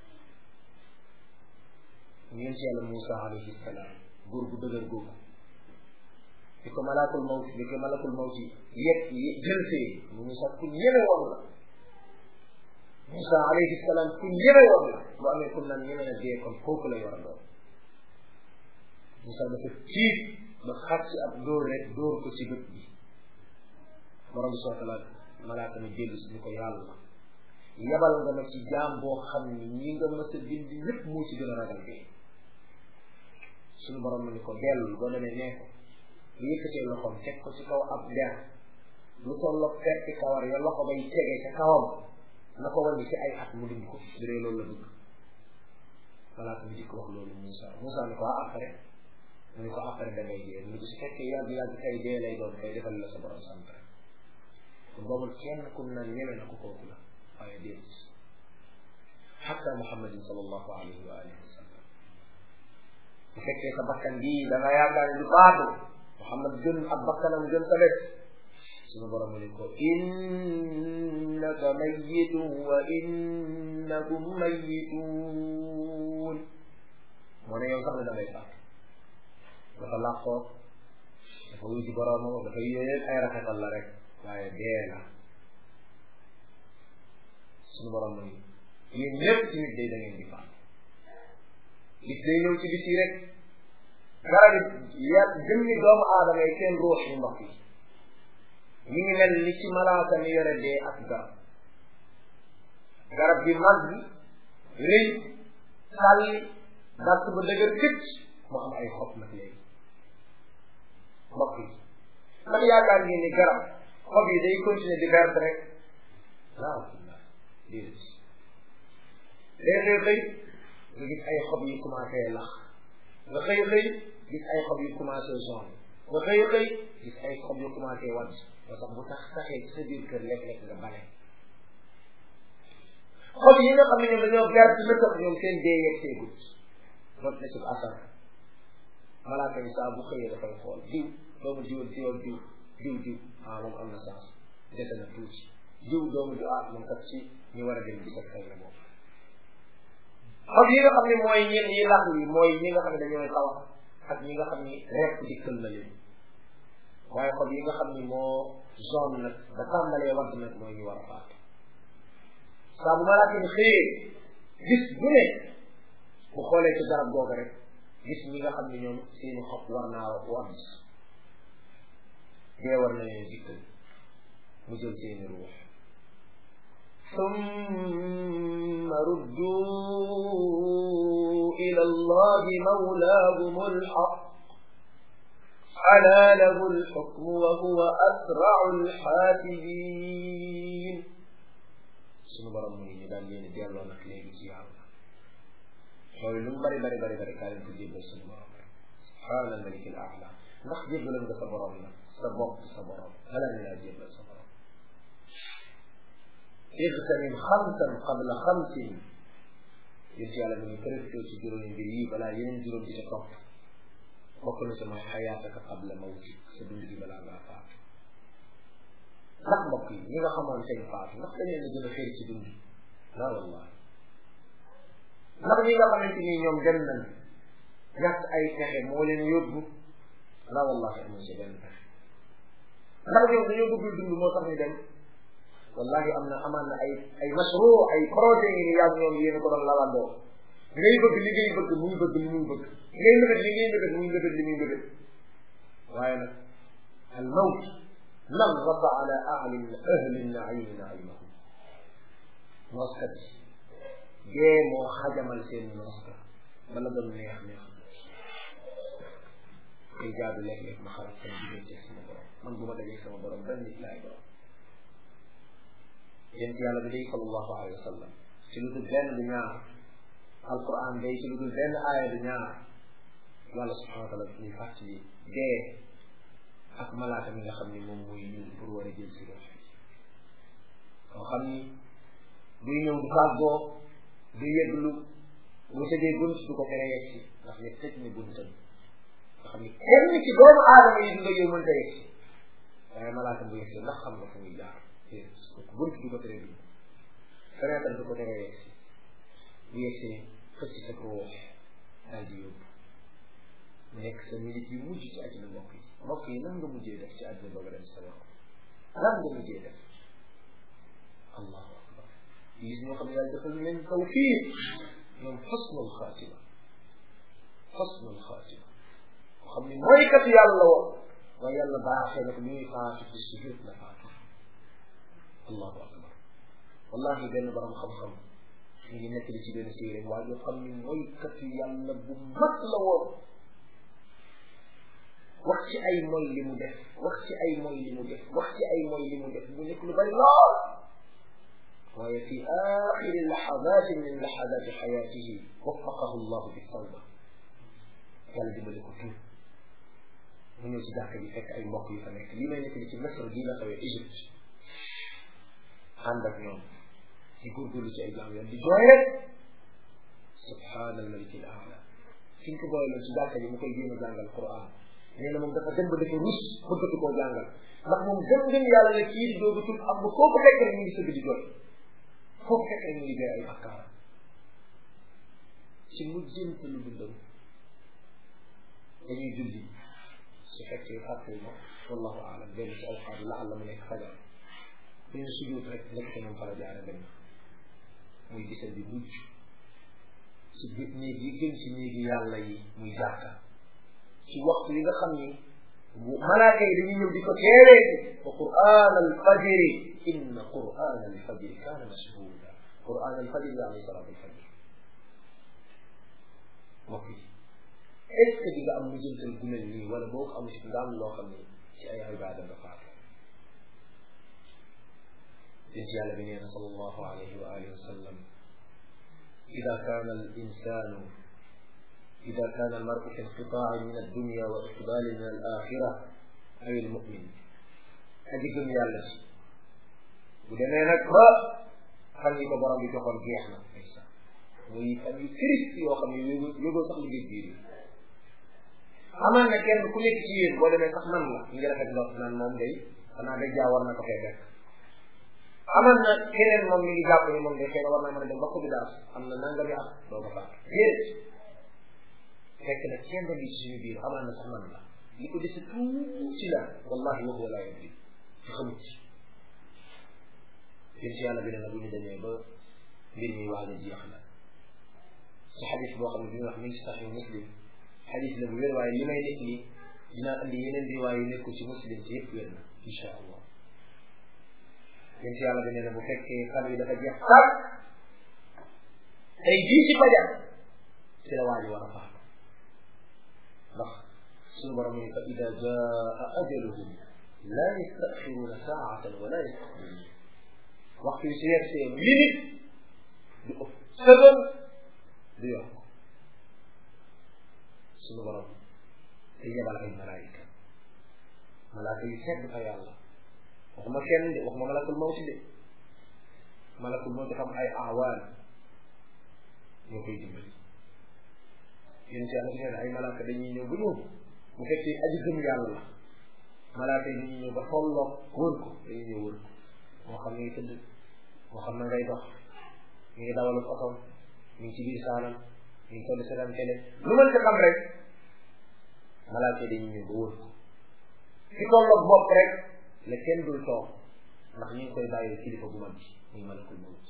ñeen ci yàlla Moussa alayhi salaam góor gu dëgër googu di ko malakul mawt di ko malakul mawt yi yegg jël see mu Moussa ku ñeme woon la Moussa alayhi salaam ku ñeme woon la bu amee ku naan ñeme na dee kon kooku lay war a doon Moussa dafa tiit ba xar ci ab dóor rek dóor ko ci bët bi borom bi soo tala malaaka mi dellu si ni ko yàlla yabal nga ma ci jaam boo xam ni ñi nga mës a bind lépp moo ci gën a ragal dee suñu borom ni ko dellu boo demee nee ko lu yëkkatee loxoom teg ko ci kaw ab der lu tolloog perti kawar ya loxo bay tege ca kawam na ko wàññi ci ay at mu dund ko bu dee loolu la bëgg malaaka mi di ko wax loolu Moussa Moussa ni ko ah après mu ni ko après da ngay dee mu ni ko su fekkee yàgg yàgg kay dee lay doon kay defal la sa borom sant rek kon boobu kenn kum naan ñeme na ko kooku la waaye déet xatta muhammadin sallallahu alayhi wa alihi wa sallam bu fekkee sa bakkan bii da nga yaakaar ne du faatu muhammad gën ak bakkanam gën sa bés suñu borom ni ko innaka mayyitun wa innakum mayyitun moo ne yow sax ne da ngay faatu dafa làqoo dafa wuy ci boromam dafa yéen ay rafetal la rek waaye dee la suñu borom mu ni yéen ñëpp ci nit day da ngeen di faatu gis day ñëw ci bis yi rek garab yi ya jëmmi doomu aadama yi seen ruux yi mbokk yi mi ngi mel ni ci malaaka mi yore dee ak garab garab bi mag bi rëy sàlli gàtt ba dëgër këcc mu am ay xob nag léegi mbokk yi man yaakaar ngeen ni garab xob yi day continuer di verte rek waaw déedéet day xëy xëy nga gis ay xob yi commencé lax nga xëy xëy gis ay xob yu commencé jaune nga xëy xëy gis ay xob yu commencé wadd ba sax bu tax saxee ci sa biir kër lekk-lekk nga bale xob yi nga xam ne ñoom dañoo verte na tax ñoom seen dee yegg see gut rot na ci asar malaaka ni saa bu xëyee dafay xool diw doomu diw diw ak diw diw diw ah moom am na sens dese na tuuti diw doomu diw ah moom kat ci ñu war a dem gis ak xëy na moom xob yi nga xam ne mooy ñenn yi lax yi mooy ñi nga xam ne dañooy tawax ak ñi nga xam ni rek dikkal na leen waaye xob yi nga xam ni moo zone nag ba tàmbalee wadd nag mooy ñu war a faatu saa bu malaaka ni xëyee gis bu ne bu xoolee ci garab googu rek gis ñi nga xam ne ñoom seeni xob war naa wadd dee war na leen dikkal mu jël seeni ruux ثم ردوا إلى الله مولاهم الحق ألا له الحكم وهو أسرع الحاسبين sunu borom mu ngi ñu daal leen delloo nag léegi ci yàlla loolu lu mu bari bari bari bari kaa leen ko jébbal sunu borom rek subhaana almalik al aala ndax jébbalam nga sa borom nag sa bopp sa borom balaa ñu laa jébbal sa borom igtanim xamsan qabla xamsin yéen yàlla mu ngi profité ci juróomi mbir yi balaa yeneen juróom di ca topp bokk na ci mooy xayaataka qabla mawtik sa dund gi balaa ngaa faatu ndax mbokk yi ñi nga xamoon seen faatu ndax dañ leen a gën a xëy ci dund la wallahi ndax ñi nga xamante ni ñoom dem nañ ñàkk ay pexe moo leen yóbbu la wallahi amuñ ci benn pexe ndax ñoom dañoo bëgg dund moo tax ñu dem wallahi am na amaan na ay ay masro ay projet yi ni yàgg ñoom yéen ko doon lalandoo ngay bëgg li ngay bëgg muy bëgg li muy bëgg ngay mbëgët li ngay mbëgët muy mbëgët li muy mbëgët waaye nag al mawt نغص على أعلم أهل النعيم نعيمهم nooskat yi dee moo xajamal seen nooska bala doon neex neex day jaadu léeg-léeg ma xarat sama diggante sama borom man bu ma dajee sama borom benn nit laay borom yéen ci yàlla bi day sallallahu alayhi wa sallam ci lu dul benn du ñaar alquran day ci lu dul benn aaya du ñaar yàlla subhanahu wa taala ñuy fàttali dee ak malaaka mi nga xam ni moom mooy ñëw pour war a jël si rox koo xam ni buy ñëw du fàggoo du yëglu bu tëjee bunt du ko tere yegg si ndax ne tëj ne buntam nga xam ni kenn ci doomu aadama yi dund ak yow mënta yegg si waaye malaaka bu yegg si ndax xam nga fu muy jaar bunt du ko tere dugg fenêtre du ko tere yegg si bu yegg si xëcc sa ruux daal di yóbbu mu nekk sa minute yu mujj ci àddina mbokk yi mbokk yi lan nga mujjee def ci àddina ba nga dem sa borom lan nga mujjee def allahu akbar gis ñoo xam ne yàlla defal leen tawfiq ñoom xosnul xaatima xosnul xaatima ko xam ne mooy kat yàlla la woon waaye yàlla baaxee na ko muy faatu ci sujud la faatu allahu akbar wallahi benn borom xam-xam ñu ngi nekk li ci benn téere waa joo xam ne mooy kat yàlla bu mat la woon wax ci ay moy li mu def wax ci ay moy li mu def wax ci ay moy li mu def mu nekk lu bari lool waaye fi axiri laxadatin min laxadati xayaatihi waffaqahu llahu bi tawba yàlla dimbali ko tuub mu ñëw ci jàkka ji fekk ay mbokk yu fa nekk lii may nekk ci Misr gii la xawee Égypte ànd ak ñoom di góorgóorlu ci ay jaam yoon di jooy rek subhaana almaliki al aala fi ñu ko booyaloon ci jàkka ji mu koy jéem a jàngal Quran nee na moom dafa dem ba dafa rus bëggatu koo jàngal ndax moom gëm gëm yàlla ne kii di doogatul am ba foo ko fekk rek mu ngi sëgg di jooy foo ko fekk rek mu ngi jooy ay bakkaar ci mujjante lu dundam dañuy julli su fekkee fàtte ma wallahu aalam benn ci awqaat yi la àlla mu nekk fajar dañu sujjóot rek nekk te moom fara jaare dem muy gisal bi mujj ci biir néeg yi gën ci néegi yàlla yi muy jàkka ci waxtu yi nga xam ni malaaka yi dañuy ñëw di ko teewee wa quran al fajri inna quran al fajri kaana mashhuda quran al fajri la alayhi salatu al fajri mbokk yi est ce que di nga am mujjantal gu mel nii wala boo ko amul si nga am loo xam ne ci ay ibaada nga faatu yonent yàlla bi nee na sallallahu alayhi wa alihi wa sallam ida kaana al insanu ida kaana al maru fi inqitaa'i min addunya wa iqbaali min al axira ay al mumin aji gëm yàlla ci bu demee nag ba fan yi ko borom bi joxoon jeex na aysa muy fan yu triste yoo xam ne yógoo sax liggéey biir yi amaan na kenn ku nekk ci yéen boo demee sax man la ñu ngi rafet ndox naan moom day xanaa day jaa war na ko fee fekk amaan na keneen moom mi ngi jàpp ni moom day xëy na war naa mën a dem ba ko bi daal am na nangami at doo ko faat déedéet fekk na kenn bi ci suñu biir amaan na sax man la li ko dese tuuti la wallahi wa huwa laa yadri ci xamut ci yéen ci yàlla bi ne na bu ñu demee ba mbir mi waaj a jeex la ci xadis boo xam ne bi ñu wax mi ngi ci saxi muslim xadis la bu wér waaye li may nekk nii dinaa andi yeneen riwaay yu nekkul ci muslim ci yëpp wér na insha allah yéen ci yàlla bi nee na bu fekkee fan yi dafa jeex tàkk tey jii ci fajar ci la waa ji war a faatu ndax suñu borom ni fa ida jaa ajaluhum la yastaxiruuna saatan wala yastaqdimuun waxtu yi su yegsee minute du ëpp seconde du yokk suñu borom te yebal ay malaayika malaaka yu sedd fa yàlla waxuma kenn de waxuma malakul mawti de malakul mawti xam ay awaan ñoo koy dimbali yéen ci yàlla nee na ay malaaka dañuy ñëw ba ñëw bu fekkee aji gëm yàlla la malaaka yi dañuy ñëw ba tolloog wër ko dañuy ñëw wër ko moo xam ne ngi tëdd moo xam ne ngay dox mi ngi dawalu otom mi ngi ci biir saalam mi ngi toll seetaan télé lu mën ci xam rek malaaka yi dañuy ñëw ba wër ko ci tolloog bopp rek la kenn dul toog ndax ñu ngi koy bàyyi kilifa bu mag bi muy malakul mawt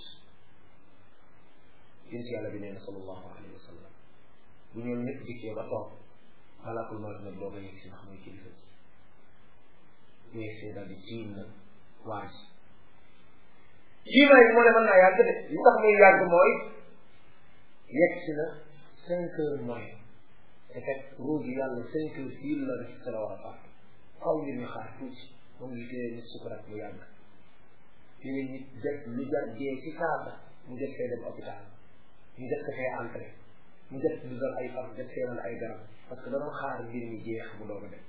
yéen ci yàlla bi nee na sallallahu alayhi wa sallam bu ñoom ñëpp dikkee ba toog malakul mawt nag doog a yegg si ndax mooy kilifa bi bu yegsee daal di tiim nag waaj jiimaay bi moo ne mën naa yàgg de li tax muy yàgg mooy yegg si na cinq heures moins te fekk ruugi yàlla cinq heures fii la rek sa la war a faatu xaw ngir ñu xaar tuuti moom ngi tee nit sukuraat mu yàgg léegi nit def lu jar dee ci saasa mu def fee dem hôpital ñu def ko fee entré mu def dugal ay fan def fee ay garab parce que dañoo xaar mbir mi jeex mu doog a dem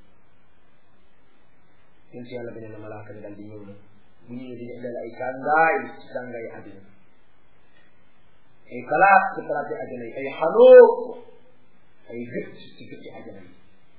ñun si yàlla beneen malaaka ni dal di ñëw na bu ñëwee di indal ay tàngaay ci tàngaay àddina ay palaat ci palaat yi àddina yi ay xanoo ay gëtt ci gëtti àddina yi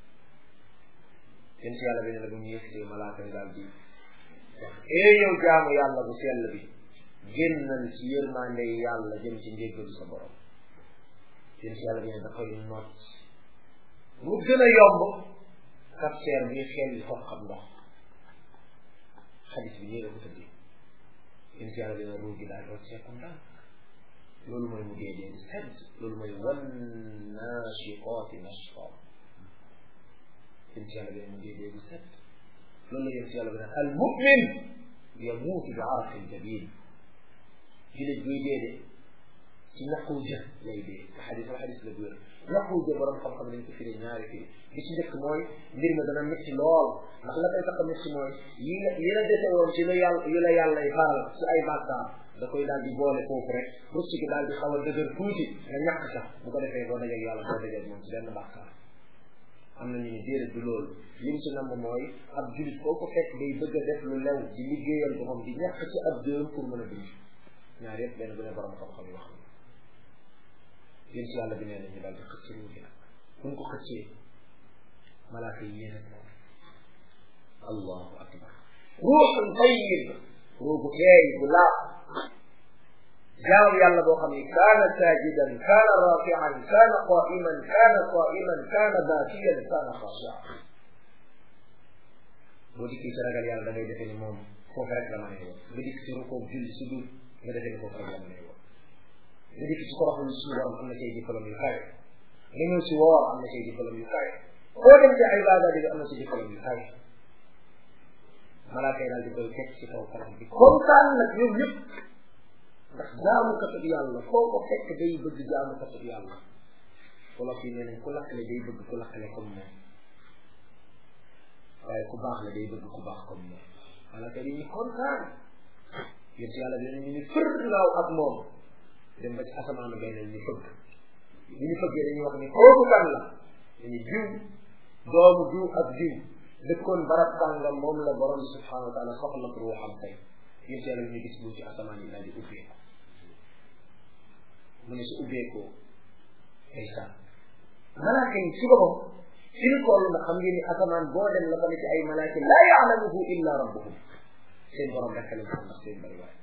yéen si yàlla bi ne la bu ñu yëgsee malaaka ni daal di wax ee yow jaamu yàlla bu sell bi génnal ci yërmande yàlla jëm ci njéggalu sa borom yéen si yàlla bi ne dafay noot mu gën a yomb capteur bi xel li foofu xam ndox xadis bi nii la ko tëddee yéen si yàlla bi ne ruu gi daal doot seeku ndànk loolu mooy mu dee dee sedd loolu mooy wan naashiqaati nashqa yéen ci yàlla bi mu dee dee bu set loolu la yéen ci yàlla bi nag al mumin yamuutu bi araqin jabin julit buy dee de ci naqu jë lay dee te xadis la xadis la bu wér naqu jë borom xam-xam dañ ko firee ñaari firi bi ci njëkk mooy mbir mi dana métti lool ndax la koy tax a métti mooy yi la yi la dese woon ci la yàlla yu la yàlla y baal ci ay bàkkaar da koy daal di boole foofu rek rucc gi daal di xaw a dëgër tuuti nga ñàkk sax bu ko defee boo dajeg yàlla boo dajeg moom ci benn bàkkaar am na ñu ne déedéet du loolu lim ci namm mooy ab julit foo ko fekk day bëgg a def lu lew di liggéeyal boppam di ñàkk ci ab dërëm pour mën a dund ñaar yëpp benn bu ne borom xam-xam yi wax na yéen ci yàlla bi nee nañu daal di xëcc ruugi nag buñ ko xëccee malaaka yi yéen ak moom allahu akbar ruuxun tayyib ruugu teey bu laab jaamu yàlla boo xam ni kaana saajidan kaana raafian kaana qaiman kaana qaiman kaana baakiyan kaana xaashian boo dikkee ci ragal yàlla da ngay defee ni moom foofu rek la mën a nga dikk ci rukoo julli si dul nga defee ni foofu rek la mën a nga dikk ci toroxlu suñu borom am na say diplôme yu kawe nga ñëw si woor am na say diplôme yu kawe foo dem ci ay baada di am na ci diplôme yu kawe malaaka yi daal di koy teg ci kaw kanam bi kontaan nag ñoom ñëpp ndax jaamukatub yàlla foo ko fekk day bëgg jaamukatub yàlla wolof yi nee nañ ku lakkale day bëgg ku lakkale comme moom waaye ku baax la day bëgg ku baax comme moom malaaka yi ñu kontaan yéen si yàlla dinañ ñu fër laaw ak moom dem ba ci asamaanu beneen ñu fëgg li ñu fëggee dañuy wax ni kooku kan la dañu diw doomu diw ak diw dëkkoon barab tàngam moom la borom bi subhanahu wa taala soxla pour waxam tey yéen si yàlla ñu gis bu ci asamaan yi daal di ubbeeku mu ne su ubbeekoo ay sa malaaka yi ci boppam fi ñu toll na xam ngeen ni asamaan boo dem la ko ne ci ay malaaka laa yaalamuhu illa rabbuhum seen borom rekk lañ xam ndax seen bari waay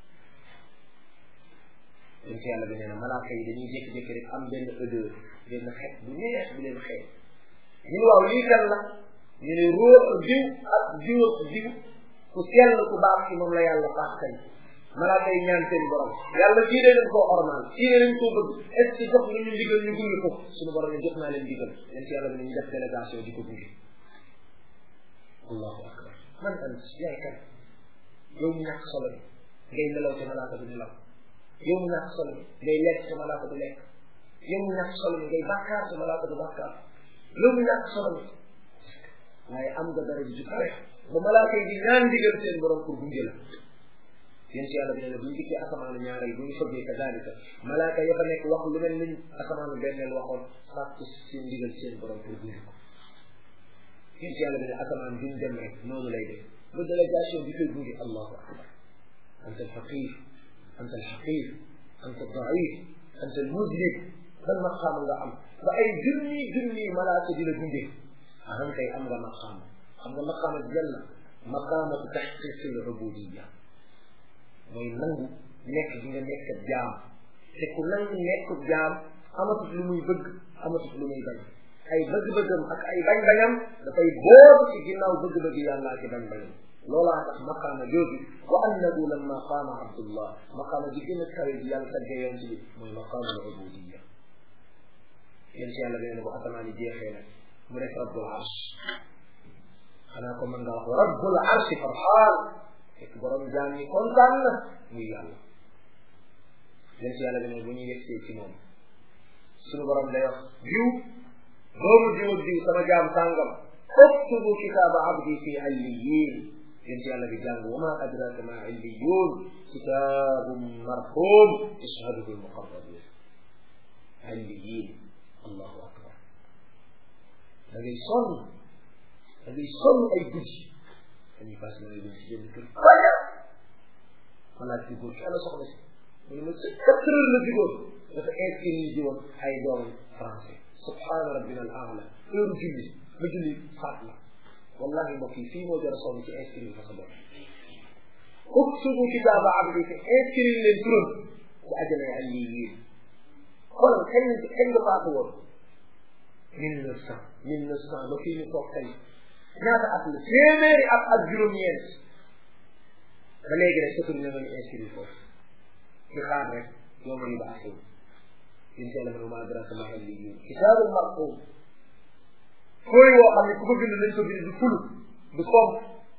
yéen si yàlla bi nee na malaaka yi dañuy jékki-jékki rek am benn odeur benn xeet bu neex bu leen xeet ñu ne waaw lii kan la ñu ne róo diw ak diw ak diw ku sell ku baax ci moom la yàlla baax tey malaaka yi ñaan seen borom yàlla kii de leen koo ormal kii de leen koo bëgg est ce que jox nga ñu ndigal ñu gunge ko suñu borom ne jox naa leen ndigal yéen si yàlla bi ne ñu def délégation di ko gunge allahu akbar man ant yaay kan yow mu ñàkk solo bi ngay nelaw te malaaka du nelaw yow mu ñàkk solo bi ngay lekk te malaaka du lekk yow mu ñàkk solo bi ngay bàkkaar te malaaka du bàkkaar yow mu ñàkk solo bi waaye am nga dara ju kawe ba malaaka yi di ñaan ndigal seen borom pour gunge la yéen si yàlla bi ne la bu ñu dikkee asamaanu ñaareel bu ñu fëggee ka daalika malaaka ya fa nekk wax lu mel ni asamaanu benneel waxoon sàkku seen ndigal seen borom pour gunge ko yéen si yàlla bi ne asamaan duñ dem rek noonu lay def ba délégation bi koy gunge allahu akbar anta alfaqir anta alxaqir anta aldaif anta almudnib ban maqaama nga am ba ay junni junni malaaka di la gunge ahan kay am nga maqaama xam nga maqaama janna maqaamatu taxqiqi al-ubudiyya mooy nangu nekk gi nga nekk jaam te ku nangu nekk jaam amatut lu muy bëgg amatut lu muy bañ ay bëgg-bëggam ak ay bañ-bañam dafay boobu ci ginnaaw bëgg-bëgg yàlla ak bañ-bañam loolaa tax maqaama jooju wa annahu lamma qaama abdullah maqaama ji gën a kawe ji yàlla tagge yoon ci mooy maqaama al-ubudiyya yéen si yàlla bi ne bu asamaan yi jeexee nag mu def rabbul arsh xanaa ko mën nga wax rabbul arsh farxaan fekk borom jaam yi kontaan na muy yàlla yéen si yàlla bi ne bu ñu yegsee ci moom suñu borom day wax diw doomu diw ak diw sama jaam sàngam uktubu kitaaba abdi fi alliyin yéen si yàlla bi jàng wa ma adraka ma illiyun kitaabun marhum yashhaduhu almuqarrabun alliyin allahu akbar da ngay sonn da ngay sonn ay guddi dañuy fas na ngay dem si jënd kër fajar xalaat ci góor ki ana soxna si mu ne ma ci quatre heures la jugoon dafa inscrire ji woon ay doom français subhaana rabbina al aala heure julli ba julli faat la wallahi mbokk yi fii moo jar a sonn ci inscrire fa sa doom uktubu kitaaba abdi te inscrire leen turam ci ajana ay lii yéen kon kañ kañ nga faatu woon mille neuf cent mille neuf cent ba fii ñu toog tey ñaata at la téeméeri at ak juróom-ñeent ba léegi rek sëtul na nga ñu inscrire foofu di xaar rek yow ma ba asew incha allah ma adraka ma al liggéey kitaabul marqum fooy woo xam ne ku ko bind lañ ko bind du fulu du somp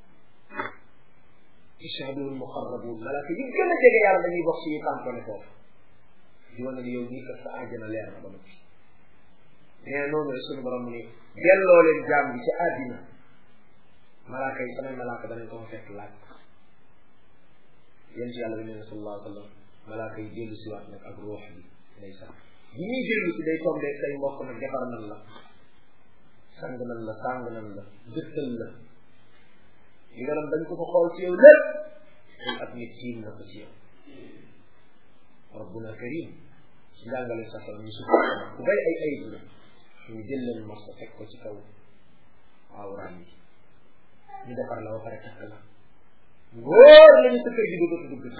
ishhadul muqarrabun malaaka yi gën a jege yàlla dañuy bokk suñu tàmpone foofu di wane ni yow nii kat sa àjjana leer na ba noppi nee noonu rek suñu borom ni delloo leen jaam bi ci àddina malaaka yi samay malaaka danañ ko fa fekk laaj yéen ci yàlla bi nee na sallallahu alayhi wa sallam malaaka yi dellu si waat nag ak ruux bi day sax bi ñuy dellu si day tombé say mbokk nag defar nan la sang nan la sang nan la dëkkal la li nga doon dañ ko ko xool ci yow lépp ay at nit tiim na ko ci yow rabbuna karim ci njàngale sa sal ñu suuf ku bay ay ayib la ñu jël leen mos teg ko ci kaw awraam yi ñu defar la ba pare takk la ngóor lañu sa kër gi du dootu dugg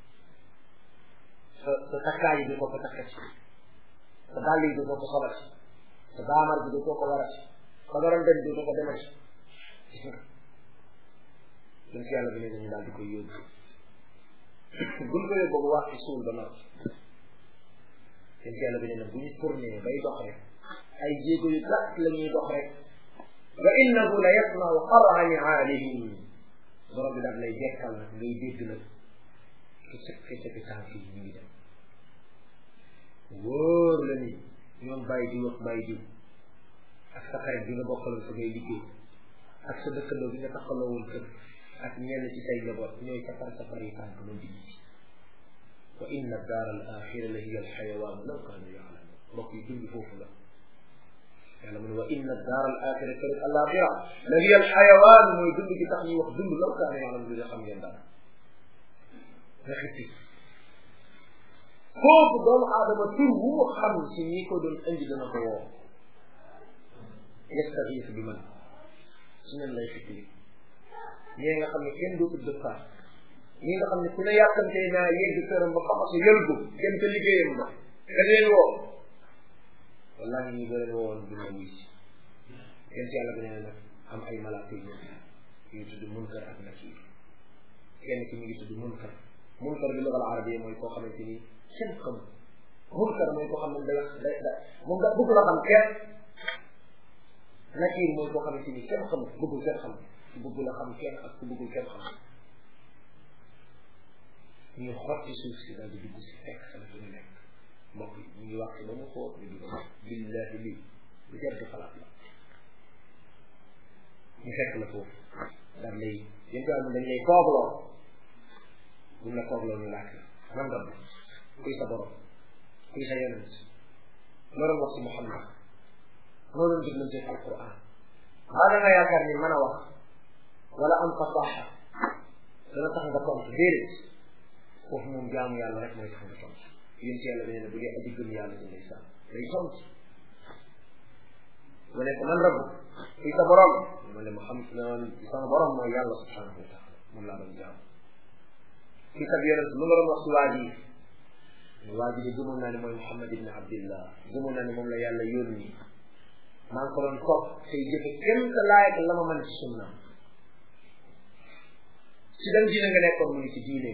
sa sa takkaay yi du ko ko takkati sa dàll yi du ko ko solati sa daamar bi du ko ko warati sa doron dem du ko ko demati gis nga dañ si yàlla bi ne dañu daal di koy yóbbu buñ ko yóbbu ba wax ci suul ba noppi dañ si yàlla bi ne nag bu ñu tourné bay dox rek ay jéego yu gàtt la ñuy dox rek wa innahu la yasmau qar'a ni'aalihim borom bi daal lay jekkal nag ngay dégg nag ki sëkk sëkk tànk yi ñu ngi dem wóor la ni ñoom bàyyi diw ak bàyyi diw ak sa xarit bi nga bokkaloon sa ngay liggéey ak sa dëkkandoo bi nga taxaloo woon kër ak ñenn ci say njaboot ñooy safar safar yi tànk noonu di gis wa inna daar al axira la hiya al xayawaan law kaanu yaalamun mbokk yi dund foofu la yàlla mu ne wa inna daar al axira kër al axira la hiya al xayawaan mooy dund gi tax ñuy wax dund law kaanu yaalamun dina xam ngeen dara nga xippi foofu doomu aadama tur wu mu xam si ñi ko doon indi dana ko woo yastaxiis bi man su nen lay xippi ñee nga xam ne kenn dootul dëkkaat ñi nga xam ne ku ne yàkkamtee naa yegg këram ba xamasa yëlgu dem ca liggéeyam ba da leen woo wallahi ñu bëri woon dina wuy si yéen si yàlla bi nee nag am ay malaaka yu yu tudd munkar ak nakiir kenn ki mi ngi tudd munkar munkar bi lugal arabiya mooy koo xamante ni kenn xam munkar mooy koo xam ne day day day moom da bëgg la xam kenn nakiir mooy koo xamante ni kenn xam bëggul kenn xam ku bëgg la xam kenn ak ku bëggul kenn xam ñu xotti suuf si daal di dugg si fekk sa la ñu nekk mbokk yi ñu ngi wax si ba mu xóot ñu dugg billahi lii lu jar di xalaat la ñu fekk la foofu daal lay yéen daal dañ lay koobloo buñ la koobloo ñu laaj la nan nga kuy sa borom kuy sa yonent loo doon wax si Muhammad loo doon diglante ci alquran maa da nga yaakaar ni mën a wax wala am fasaxa dana tax nga tontu déedéet foofu moom jaamu yàlla rek mooy tax nga tontu yéen ci yàlla nee na bu dee aji gëm yàlla di ndeysaan day tontu ma ne ko man rabb kuy sa borom ma ne ma xam sama borom mooy yàlla subhanahu wa taala moom laa doon jaamu kuy sa yonent lu nga doon wax si waa ji waa ji de gëmoon naa ne mooy Muhammad ibn Abdillah gëmoon naa ne moom la yàlla yónni maa ngi ko doon toog tey jëfe kenn sa laayat la ma mën ci sunna si dan diine nga nekkoon mu ngi ci diine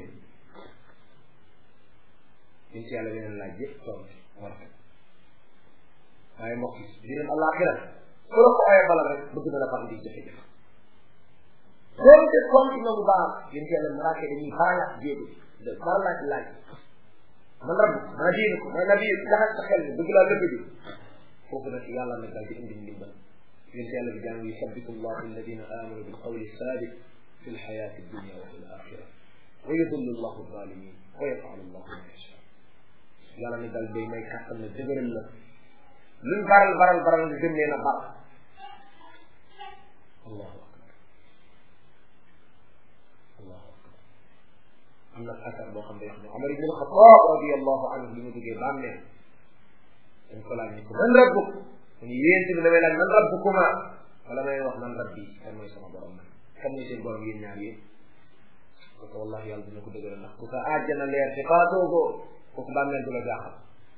ñun ci yàlla beneen laaj yëpp toog war ko waaye mbokk yi dinañ àllaaxira ku la ko oye bala rek bëgg na la fa indi jafe-jafe doonte compte na bu baax yéen ci yàlla maraake dañuy baralaat jéego de baralaat laaj man rab maa diine ko ma nabi jaxas sa xel bi bëgg laa lëbb bi foofu nag yàlla nag daal di indi ndimbal yéen ci yàlla bi jàng yusabbitu allahu alladina amanu bil qawli sabit fi lxayati dunia wa fi l axira wa yudillu allahu zalimin wa yafalu allahu ma yasha yàlla ne daal day may kàttan na dëgëral la luñ baral baral baral nga gën leen a bar allahu akbar allahu akbar am na asar boo xam ne wax ne Omar ibn Xataab radiallahu anhu li mu duggee bàmmeel dañ ko laaj ni ko man rabbuk mu ñu yéen tamit damay laaj man rabbukuma wala may wax man rabbi kan mooy sama borom man kan mooy seen borom yéen ñaar yéen parce que wallahi yàlla dina ko dëgëral ndax ku sa àjjana leer te faatoogoo kooku bàmmeel du la jaaxal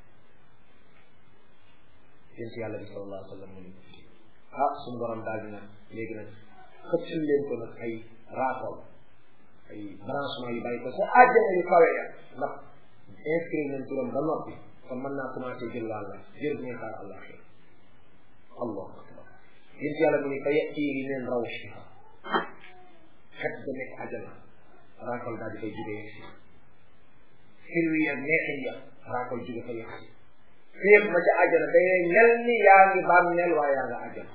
yéen si yàlla bi sallallahu alayhi wa sallam mu ni ah suñu borom daal di nag léegi nag xëccul leen ko nag ay raakool ay branchement yu bàyyi ko sa àjjana yu kawe ya ndax inscrire nañ turam ba noppi kon mën naa commencé jël wàll jël bu ñuy xaar àllaxir allahu akbar yéen si yàlla mu ni fa yatihi min rawxiha xet ba nekk àjjana raakool daal di fay jóge yegg si xirwi ak neexin ya raakool jóge fa yegg si fépp ma ca àjjana day mel ni yaa ngi bàmmeel waaye yaa nga àjjana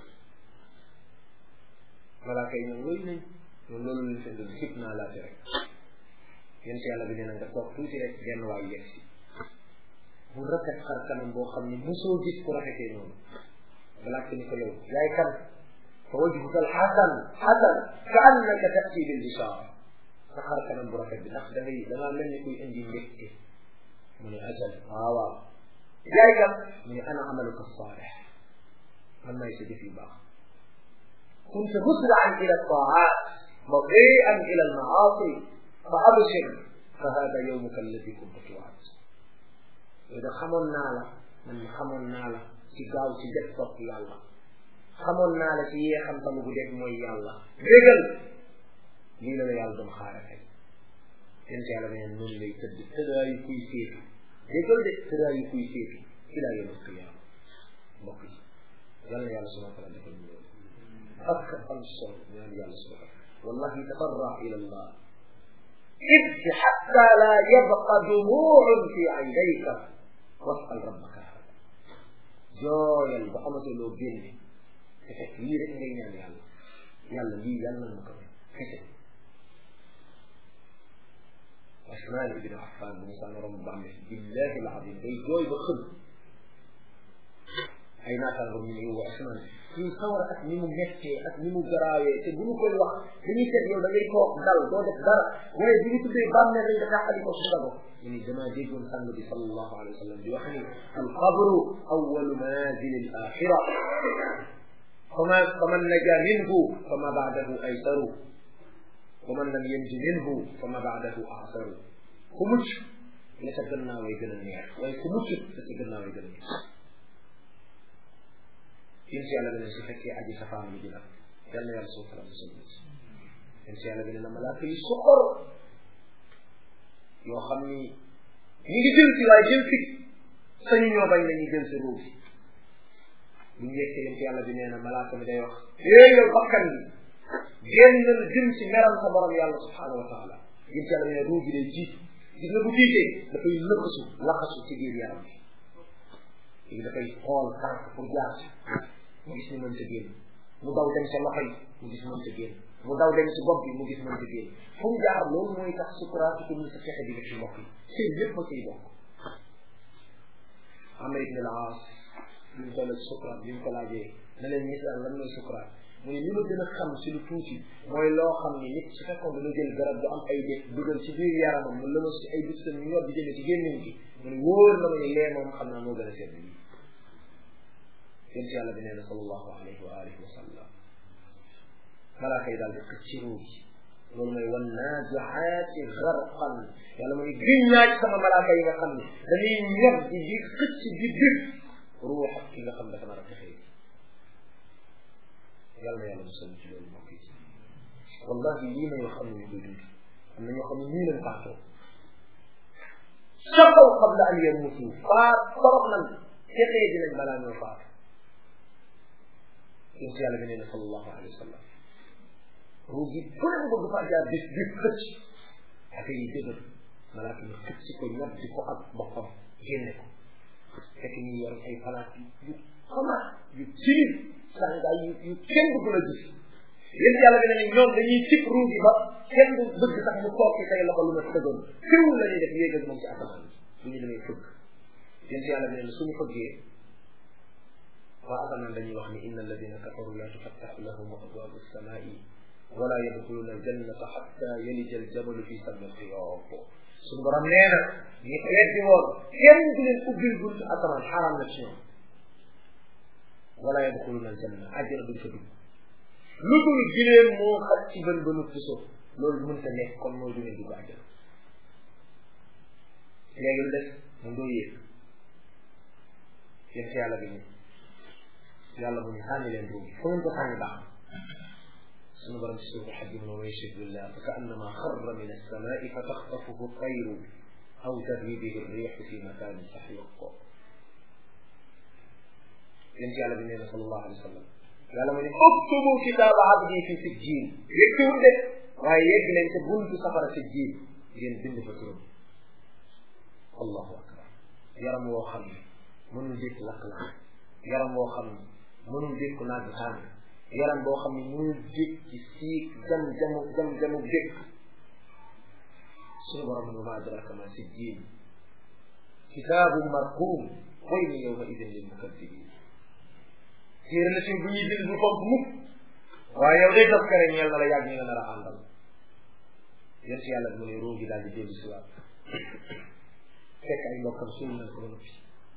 malaaka yi ñoom wéy nañ ñoom loolu lañ seen doon xib naa laate rek yéen si yàlla bi nee na nga toog tuuti rek benn waay yegg si mu rafet xar kanam boo xam ne mosoo gis ku rafetee noonu nga laajte ni ko yow yaay kan fa wajhuka al xasan xasan ka annaka tati bil bishaara sa xar kanam bu rafet bi ndax da ngay da ngaa mel ni kuy indi mbégte mu ne ajal waaw waaw yaay kan mu ne ana amaluka saalix man maay sa jëf yu baax كنت مسرعا الى الطاعات بطيئا الى المعاصي فابشر فهذا يومك الذي كنت توعد اذا خمون نالا من خمون نالا ci gaaw ci def topp yàlla xamoon naa la ci yee xam tamu gu def mooy yàlla bégal lii la la yàlla doon xaare tey yéen ci yàlla neen noonu lay tëdd tëddaayu kuy séetu bégal de tëddaayu kuy séetu ila yawm alqiyama mbokk yi yàlla na yàlla subhanahu wa taala defal ñu loolu ak am solo ñaan yàlla subhanahu wallahi tabarra ila allah ibki xatta la yabqa dumuun fi aynayka wasal rabbaka jooyal ba amatoo loo génne te fekk lii rek ngay ñaan yàlla yàlla lii yàlla na ma ko kese Usmaan ibn Affan mu saan rom bàmme billahi alazim day jooy ba xëm ay naataango ñu ne yow Usmaan suñu sawar ak ni mu mettee ak ni mu garaawee te bu ñu koy wax dañuy seet yow da ngay toog dal doo def dara waaye bu ñu tuddee bàmme rek nga taxali ko su dago ñu ni damaa déggoon sang bi sallallahu alayhi wa sallam di wax ni alqabru awalu manazil al axira فما فمن نجا منه فما بعده أيسر ومن لم ينج منه فما بعده أعسر كمش لسجلنا ويجن النير ويكمش لسجلنا ويجن النير ينسي على بني سفكي أجي سفاهم بجنا يلا يا رسول الله صلى الله عليه وسلم ينسي على بني ملاكي سقر yoo xam ni ñi ngi jël si waaye jël si sañu ñoo bañ nañu jël si ruuf bu ñu yeggee yéen yàlla bi nee na malaaka mi day wax éey yow bakkan bi génnal jëm ci meral sa borom yàlla subhanahu wa taala yéen yàlla bi ne ruu gi day jiit gis nga bu tiitee dafay lëkkasu laxasu ci biir yaram bi léegi dafay xool tànk pour jaar ci mu gis ni mënta génn mu daw dem sa loxo yi mu gis mënta génn mu daw dem si bopp bi mu gis mënta génn fu mu jaar loolu mooy tax sukuraat ko mu sa fexe di ci mbokk yi seen lépp a ciy bokk Amr ibn al-As bi mu toll ci sukuraat bi mu ko laajee na leen misaal lan mooy sukuraat mu ne li ma gën a xam ci lu tuuti mooy loo xam ni nit su fekkoon dana jël garab bu am ay def dugal ci biir yaramam mu lëmas ci ay bit ñu yor di jëme ci gémmiñ gi mu ne wóor na ma ne lee moom xam naa moo gën a sedd lii yéen yàlla bi nee na sallallahu alayhi wa alihi wa sallam malaaka yi daal di xëcc ci ruu gi loolu mooy wan naaziaati garqan yàlla mu ne giñ naa ci sama malaaka yi nga xam ne dañuy ñor di di xëcc di dëgg ruux ak ki nga xam dafa nar a texee yàlla na yàlla musal ci loolu mbokk yi wallahi lii may wax am na ñu koy dund am na ñoo xam ne nii lañ faatoo saqaw qabla an yamutu faat torop nan texee dinañ balaa ñoo faat yéen si yàlla bi nee na sallallahu alayhi wa sallam ruu gi fu ne mu bëgg faa jaar bis bi xëcc affaire yi dëgër malaaka yi xëcc ko ñab di ko ak boppam génne ko fekk ñu yor ay palaat yu xamaat yu tilim sàngaay yu yu kenn bëgg la gis yéen yàlla bi ne ñoom dañuy tip ruu gi ba kenn du bëgg sax mu toog ci say loxo lu ma tëggoon fiwul la ñuy def yéeg ak moom ci asamaan bu ñu demee fëgg yéen yàlla bi ne suñu fëggee waa asamaan dañuy wax ni inna alladina kafaru la tufattaxu lahum abwaabu samaai wala yadxuluna aljannata xatta yalija aljabalu fi sammi alxiyaab suñu borom nee na ñi ko weddi woon kenn du leen ubbil buntu asamaan xaram na ci ñoom wala yadxuluna aljanna àjjana duñ fa dugg lu dul gileen moo xaj ci bën bënu puso loolu mënta nekk kon mooy du leen dugg àjjana léegi lu des mu ndoo yéeg yéen si yàlla bi ni yàlla mu ñu sànni leen ruugi fu ngeen ko sànni baax sunu borom ci suufu xaj mu way shidullah fa ka annama xarra min alsamai fa taxtafuhu tayru aw tarwi bihi rixu fi makanin saxiq yéen ci yàlla bi nee na sallallahu alayhi wa sallam yàlla mu ne uktubu kitaaba abdi fi sijjiin yëgtiwul de waaye yegg leen ca buntu safara sijjiin ngeen bind fa turam allahu akbar yaram woo xam ne mënul dékk lakk-lakk yaram woo xam ne mënul dékk naaj xaan yaram boo xam ne mënul dékk ci siik jam jamu jam jamu dékk suñu borom ne ma adraka ma sijjiin kitaabu marquum waylu yawma idin lil mukaddibin téere la bu ñuy bind du fonk mukk waaye yow day def kare ñeel na la yàgg ñi nga nar a àndal yéen si yàlla bi mu ne roo gi daal di dellu si waat fekk ay mbokkam suul nañ ko ba noppi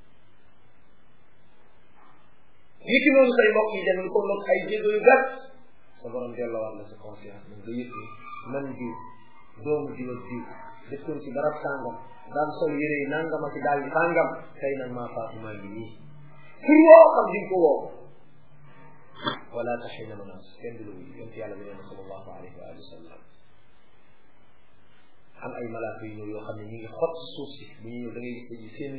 ñi ki noonu say mbokk yi dem lu ko loog ay jéego yu gàtt sa borom delloowaat la sa conscience nag nga yëg ni man diw doomu diw ak diw dëkkoon ci barab sàngam daan sol yére yi nangama ci daal di sàngam tey nag maa faatu maa ngi nii pour woo xam di ko woo wala taxina manaas kenn du la wuyu yonent yàlla bi nee na sallallahu alayhi wa alihi wa sallam am ay malaaka yu ñëw yoo xam ne ñu ngi xot suuf si bu ñu ñëw da ngay gis seen liir ñi yàlla rek moo ko xam subhanahu wa taala mu rafetlu lool yonent yàlla bi nee na sallallahu alayhi wa alihi wa sallam am ay malaaka yu ñëw yoo xam ne ñu ngi xot suuf si bu ñu ñëw da ngay gis seen liir ñi yàlla rek moo ko xam subhanahu wa taala mu rafetlu lool yonent yàlla bi nee na sallallahu alayhi wa alihi wa sallam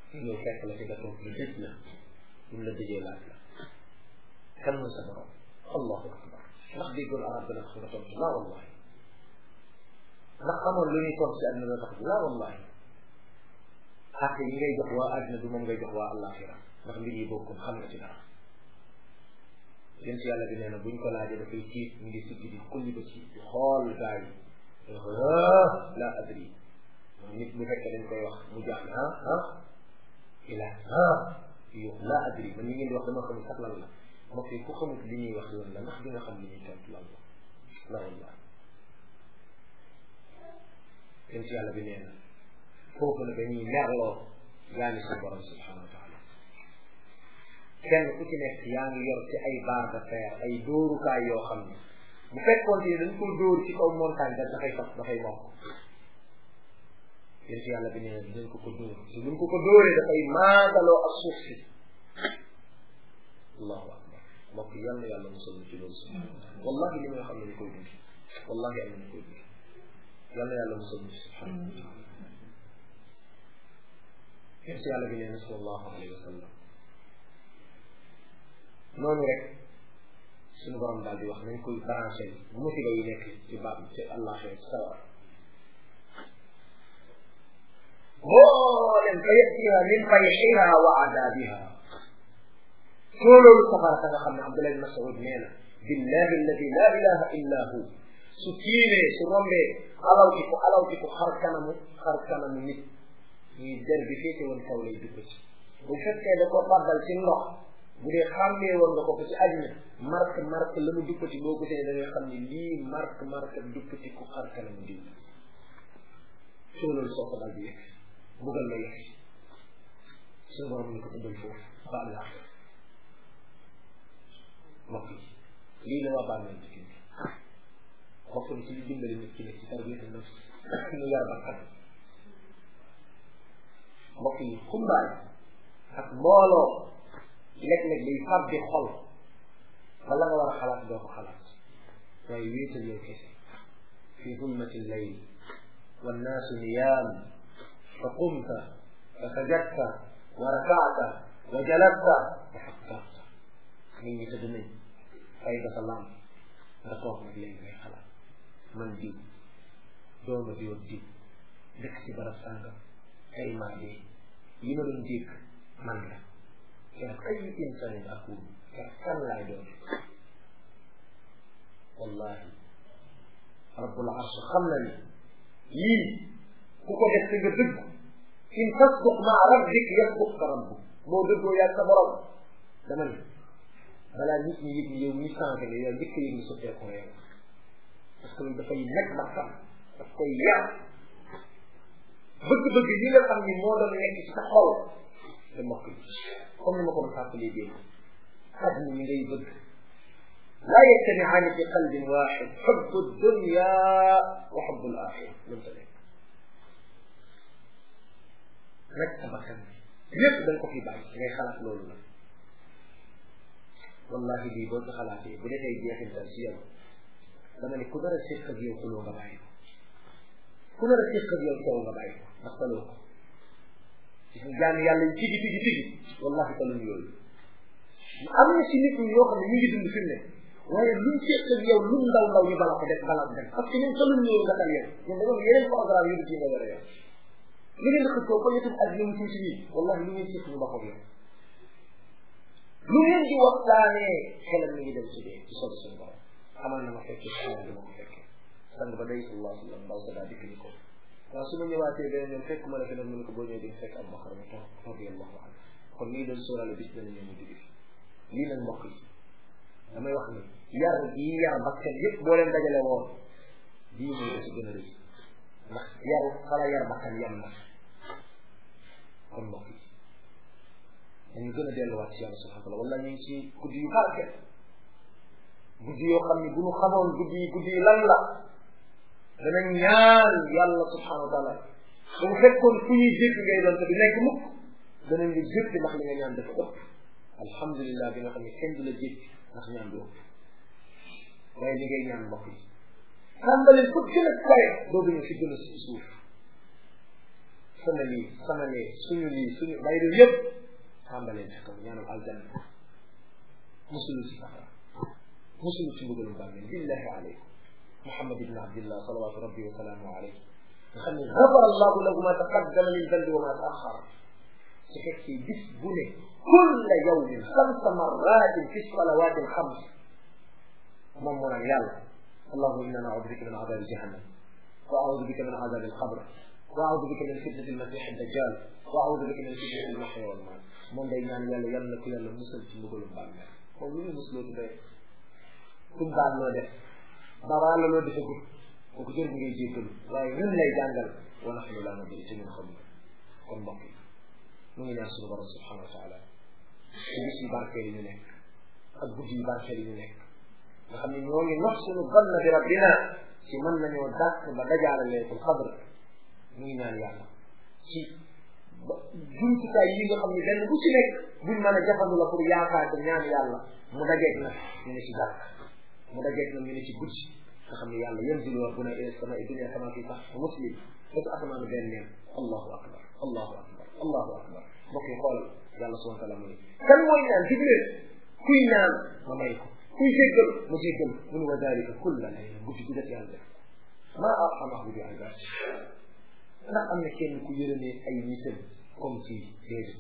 ñëw fekk la ci nga toog ñu dëj la buñ la dëjee laaj la kan mooy sa borom allahu akbar ndax déggoon arab dana tax nga tontu laa wallahi ndax amoon lu ñuy tontu si àdduna la tax laa wallahi xàq yi ngay jox waa àdduna du moom ngay jox waa àllaaxira ndax mbir yi bokkul xam nga ci dara yéen si yàlla bi nee na buñ ko laajee dafay tiit mu ngi siggi di kulli ba ci di xool gaa yi la adri nit bu fekkee dañ koy wax mu jaan ah ah ila ah yo la adri man ñi ngeen di wax dama xamul sax lan la mbokk yi ku xamut li ñuy wax lan la ndax di nga xam li ñuy tontu lan la la wallah yéen si yàlla bi nee na foofu la dañuy merloo yaa ngi suñu borom subhanahu wa taala kenn ku ci nekk yaa ngi yor ci ay barre de fer ay dóorukaay yoo xam ne bu fekkoon ne dañ ko dóor ci kaw montagne da dafay sax dafay mokk yéen si yàlla bi nee na dinañ ko ko dóor te buñ ko ko dóoree dafay maagaloo ak suuf si allahu akbar mbokk yal na yàlla musal ci loolu subhanahu wa taala wallahi li may xam ne ñu koy dund wallahi am nañu koy dund yal na yàlla musal ci subhanahu wa taala yéen si yàlla bi nee na sallallahu alayhi wa sallam noonu rek suñu borom daal di wax nañ koy branché musiba yi nekk ci ba ci àllaaxira ci sawar booleen fa yatiha min fayxiha wa adabiha soo loolu safara sa nga xam ne Abdullah ibn Mas'ud nee na billahi alladi la ilaha illa hu su tiimee su rombee alawti ko alawti ko xar kanamu xar kanamu nit ñuy der bi féete woon kaw lay dugg ci bu fekkee da ko baddal ci ndox bu dee xàmmee woon nga ko ko ci àddina marque marque la mu duppati boo gisee da ngay xam ne lii marque marque duppati ku xar kanamu diw soo loolu soo ko dal di yegg bugal la yegg suñu borom ni ko tuddal foofu ba àllaa mbokk yi lii la waa bàmmeel di kii bokk na ci li dimbali nit ki ne ci tarbiyatu nafs ñu yar bakkan mbokk yi xumbaay ak mbooloo léeg-léeg day fàbbi xol wala nga war a xalaat doo ko xalaat waaye wéetal yow kese fi zulmati llayl wannaasu niyaam fa qumta fa sajadta wa rakata wa jalasta fa xakkarta nit ñi tëdd nañ fay ba sa lam nga toog nag léegi ngay xalaat man diw dooma diw ak diw dëkk ci barab sàngam ay maa dee yi ma doon dégg man la keroog ay insanin akun keroog kan laay doon wallahi rabbul arsh xam na ni yii ku ko def nga dëgg in tasduq maa rabbik yasduqka rabbuk boo dëggoo yaa sa borom dama ni balaa nit ñi yëg ni yow ñi changé nga yow njëkk yëg ni sotteeku nga yow parce que loolu dafay nekk bakkan daf koy yar bëgg-bëgg yi nga xam ni moo doon nekk ci sa xol te mbokk yi comme ni ma ko doon fàttalee démb àdduna mi ngay bëgg laa yajtamiaani fi qalbin waxid xubbu dunya wa xubbu alaxira loolu ta nekk nag sa bakkan bi lépp da nga ko fi bàyyi ngay xalaat loolu la wallahi bii boo ci xalaatee bu defee jeexintal si yow dama ne ku nar a séq ak yow xuloo nga bàyyi ko ku nar a séq ak yow coow nga bàyyi ko ndax taloo ko gis nga jaan yàlla yi tigi tigi tigi wallahi taluñ yooyu am na si nit ñi yoo xam ne ñu ngi dund fi mu ne waaye luñ séq ak yow lu ndaw ndaw ñu bala ko def bala ko def parce que ñun taluñ yooyu nga tal yow ñun dañoo yeneen programme yu dul yi nga war a yow li ngeen di xëccoo ko yetum ak ñoom tuuti yi wallahi lu ngeen séq ñu ba ko yow lu ngeen di waxtaanee xelam mi ngi dem ci dee ci sol suñu borom xamal na ma fekkee xamal dama ko fekkee sang ba day sallallahu alayhi wa sallam ndaw sa daa dikk ni ko waaw su ma ñëwaatee beneen yoon fekk ma la fi nag mu ne ko boo ñëwee di fekk Abu Bakar mu toog radiyallahu anhu kon lii doon sóoraale bis dana ñëw ñu jóge fi lii nag mbokk yi damay wax ni yar yi yar bakkan yëpp boo leen dajale woon bii mooy da ci gën a rëy ndax yar xala yar bakkan yam na kon mbokk yi dañu gën a delluwaat ci yàlla subhanahu wa taala wala ñu ngi ci guddi yu barke guddi yoo xam ne bu ñu xamoon guddi yi guddi yi lan la dana ñaan yàlla subhanahu wa taala bu mu fekkoon fu ñuy jégg ngay doon te du nekk mukk danañ la jégg ndax li nga ñaan dafa ëpp alhamdulilah bi nga xam ne kenn du la jégg ndax ñaan du ëpp waaye li ngay ñaan mbokk yi tàmbali fu gën a kawe doogu ñu fi gën a si suuf sama lii sama lee suñu lii suñu bayru yëpp tàmbaleen ca kaw ñaanal aljanna musulu ci safara musulu ci mbugalum bàmmeel billahi aleykum muhammad ibn abdillah salawatu rabbi wa salaamu alayhi nga xam ne gafara allahu lahu ma taqaddama min dambi wa ma taaxara su fekkee bis bu ne kulla yawmin xamsa marratin fi salawati alxams moom mu naan yàlla allahuma inna naudu bika min adabi jahannam wa audu bika min adabi alqabr wa audu bika min fitnati almasih addajjal wa audu bika min fitnati almahya walmamat moom day ñaan yàlla yàlla na ko yàlla musal ci mbugalum bàmmeel moom lu ñu musloo ci doy kum baal loo def babaa la loo defagul kooku jër bi ngay jéggalu waaye ñun lay jàngal wa naxnu laa nadri ci ñun xam kon mbokk yi mu ngi ñaan suñu borom subhanahu wa taala ci bis yu barkeel yi ñu nekk ak guddi yu barkeel yi ñu nekk nga xam ne ñoo ngi nox suñu ganna bi rabbina ci mën nañoo dàq ba dajaale leetul xadr mu ngi ñaan yàlla ci ba jumtukaay yi nga xam ne benn bu ci nekk buñ mën a jafandu la pour yaakaar te ñaan yàlla mu dajeeg nag ñu ne ci jàkk mu dajeeg nag ñu ne ci guddi nga xam ne yàlla yanzilu rabbuna ila samai dunia kama fi sahih muslim ba ci asamaanu benn neen allahu akbar allahu akbar allahu akbar mbokk yi xoolal yàlla subhanahu wa taala mu ne kan mooy ñaan jibril kuy ñaan ma may ko kuy jéggal ma jéggal mu ne wa dalika kulla layla guddi gu def yàlla def maa arhamahu bi ibad ndax am na kenn ku yërëmee ay nitam comme ci déedéet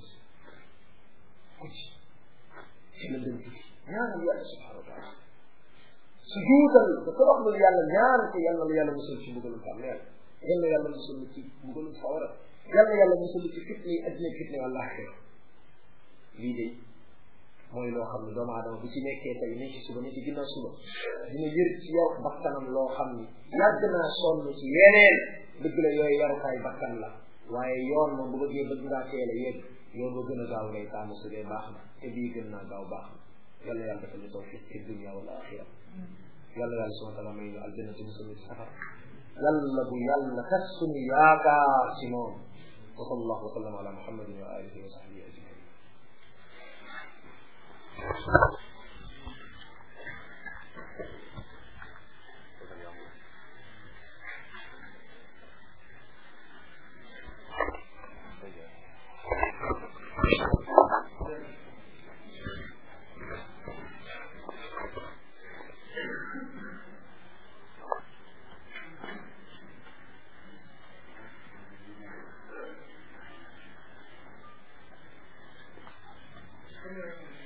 guddi ci la dem tukki ñaanal yàlla subhanahu wa taala su juutal da toroxlul yàlla ñaan ko yàlla la yàlla musal ci mbugalum bàmmeel yàlla yàlla musal ci mbugalum sawara yàlla yàlla musal ci fitne yi addina fitne wala axira lii de mooy loo xam ne doomu aadama bu ci nekkee tey ni ci suba ni ci ginnaaw suba dina yër ci yow bakkanam loo xam ni yàgg naa sonn ci yeneen dëgg la yooyu yarukaay bakkan la waaye yoon moom bu bëggee bëgg ngaa teel a yegg yoon ba gën a gaaw ngay taamu su dee baax na te bii gën naa gaaw baax na yàlla yàlla defal ñu tawfiq fi dunia wala axira yàlla yàlla subhana taala may ñu aljanna ci musul ci safar yàlla bu yàlla tas suñu yaakaar ci moom wa sallallahu wa sallam ala muhammadin wa alihi wa sahbihi ajmain Thank you.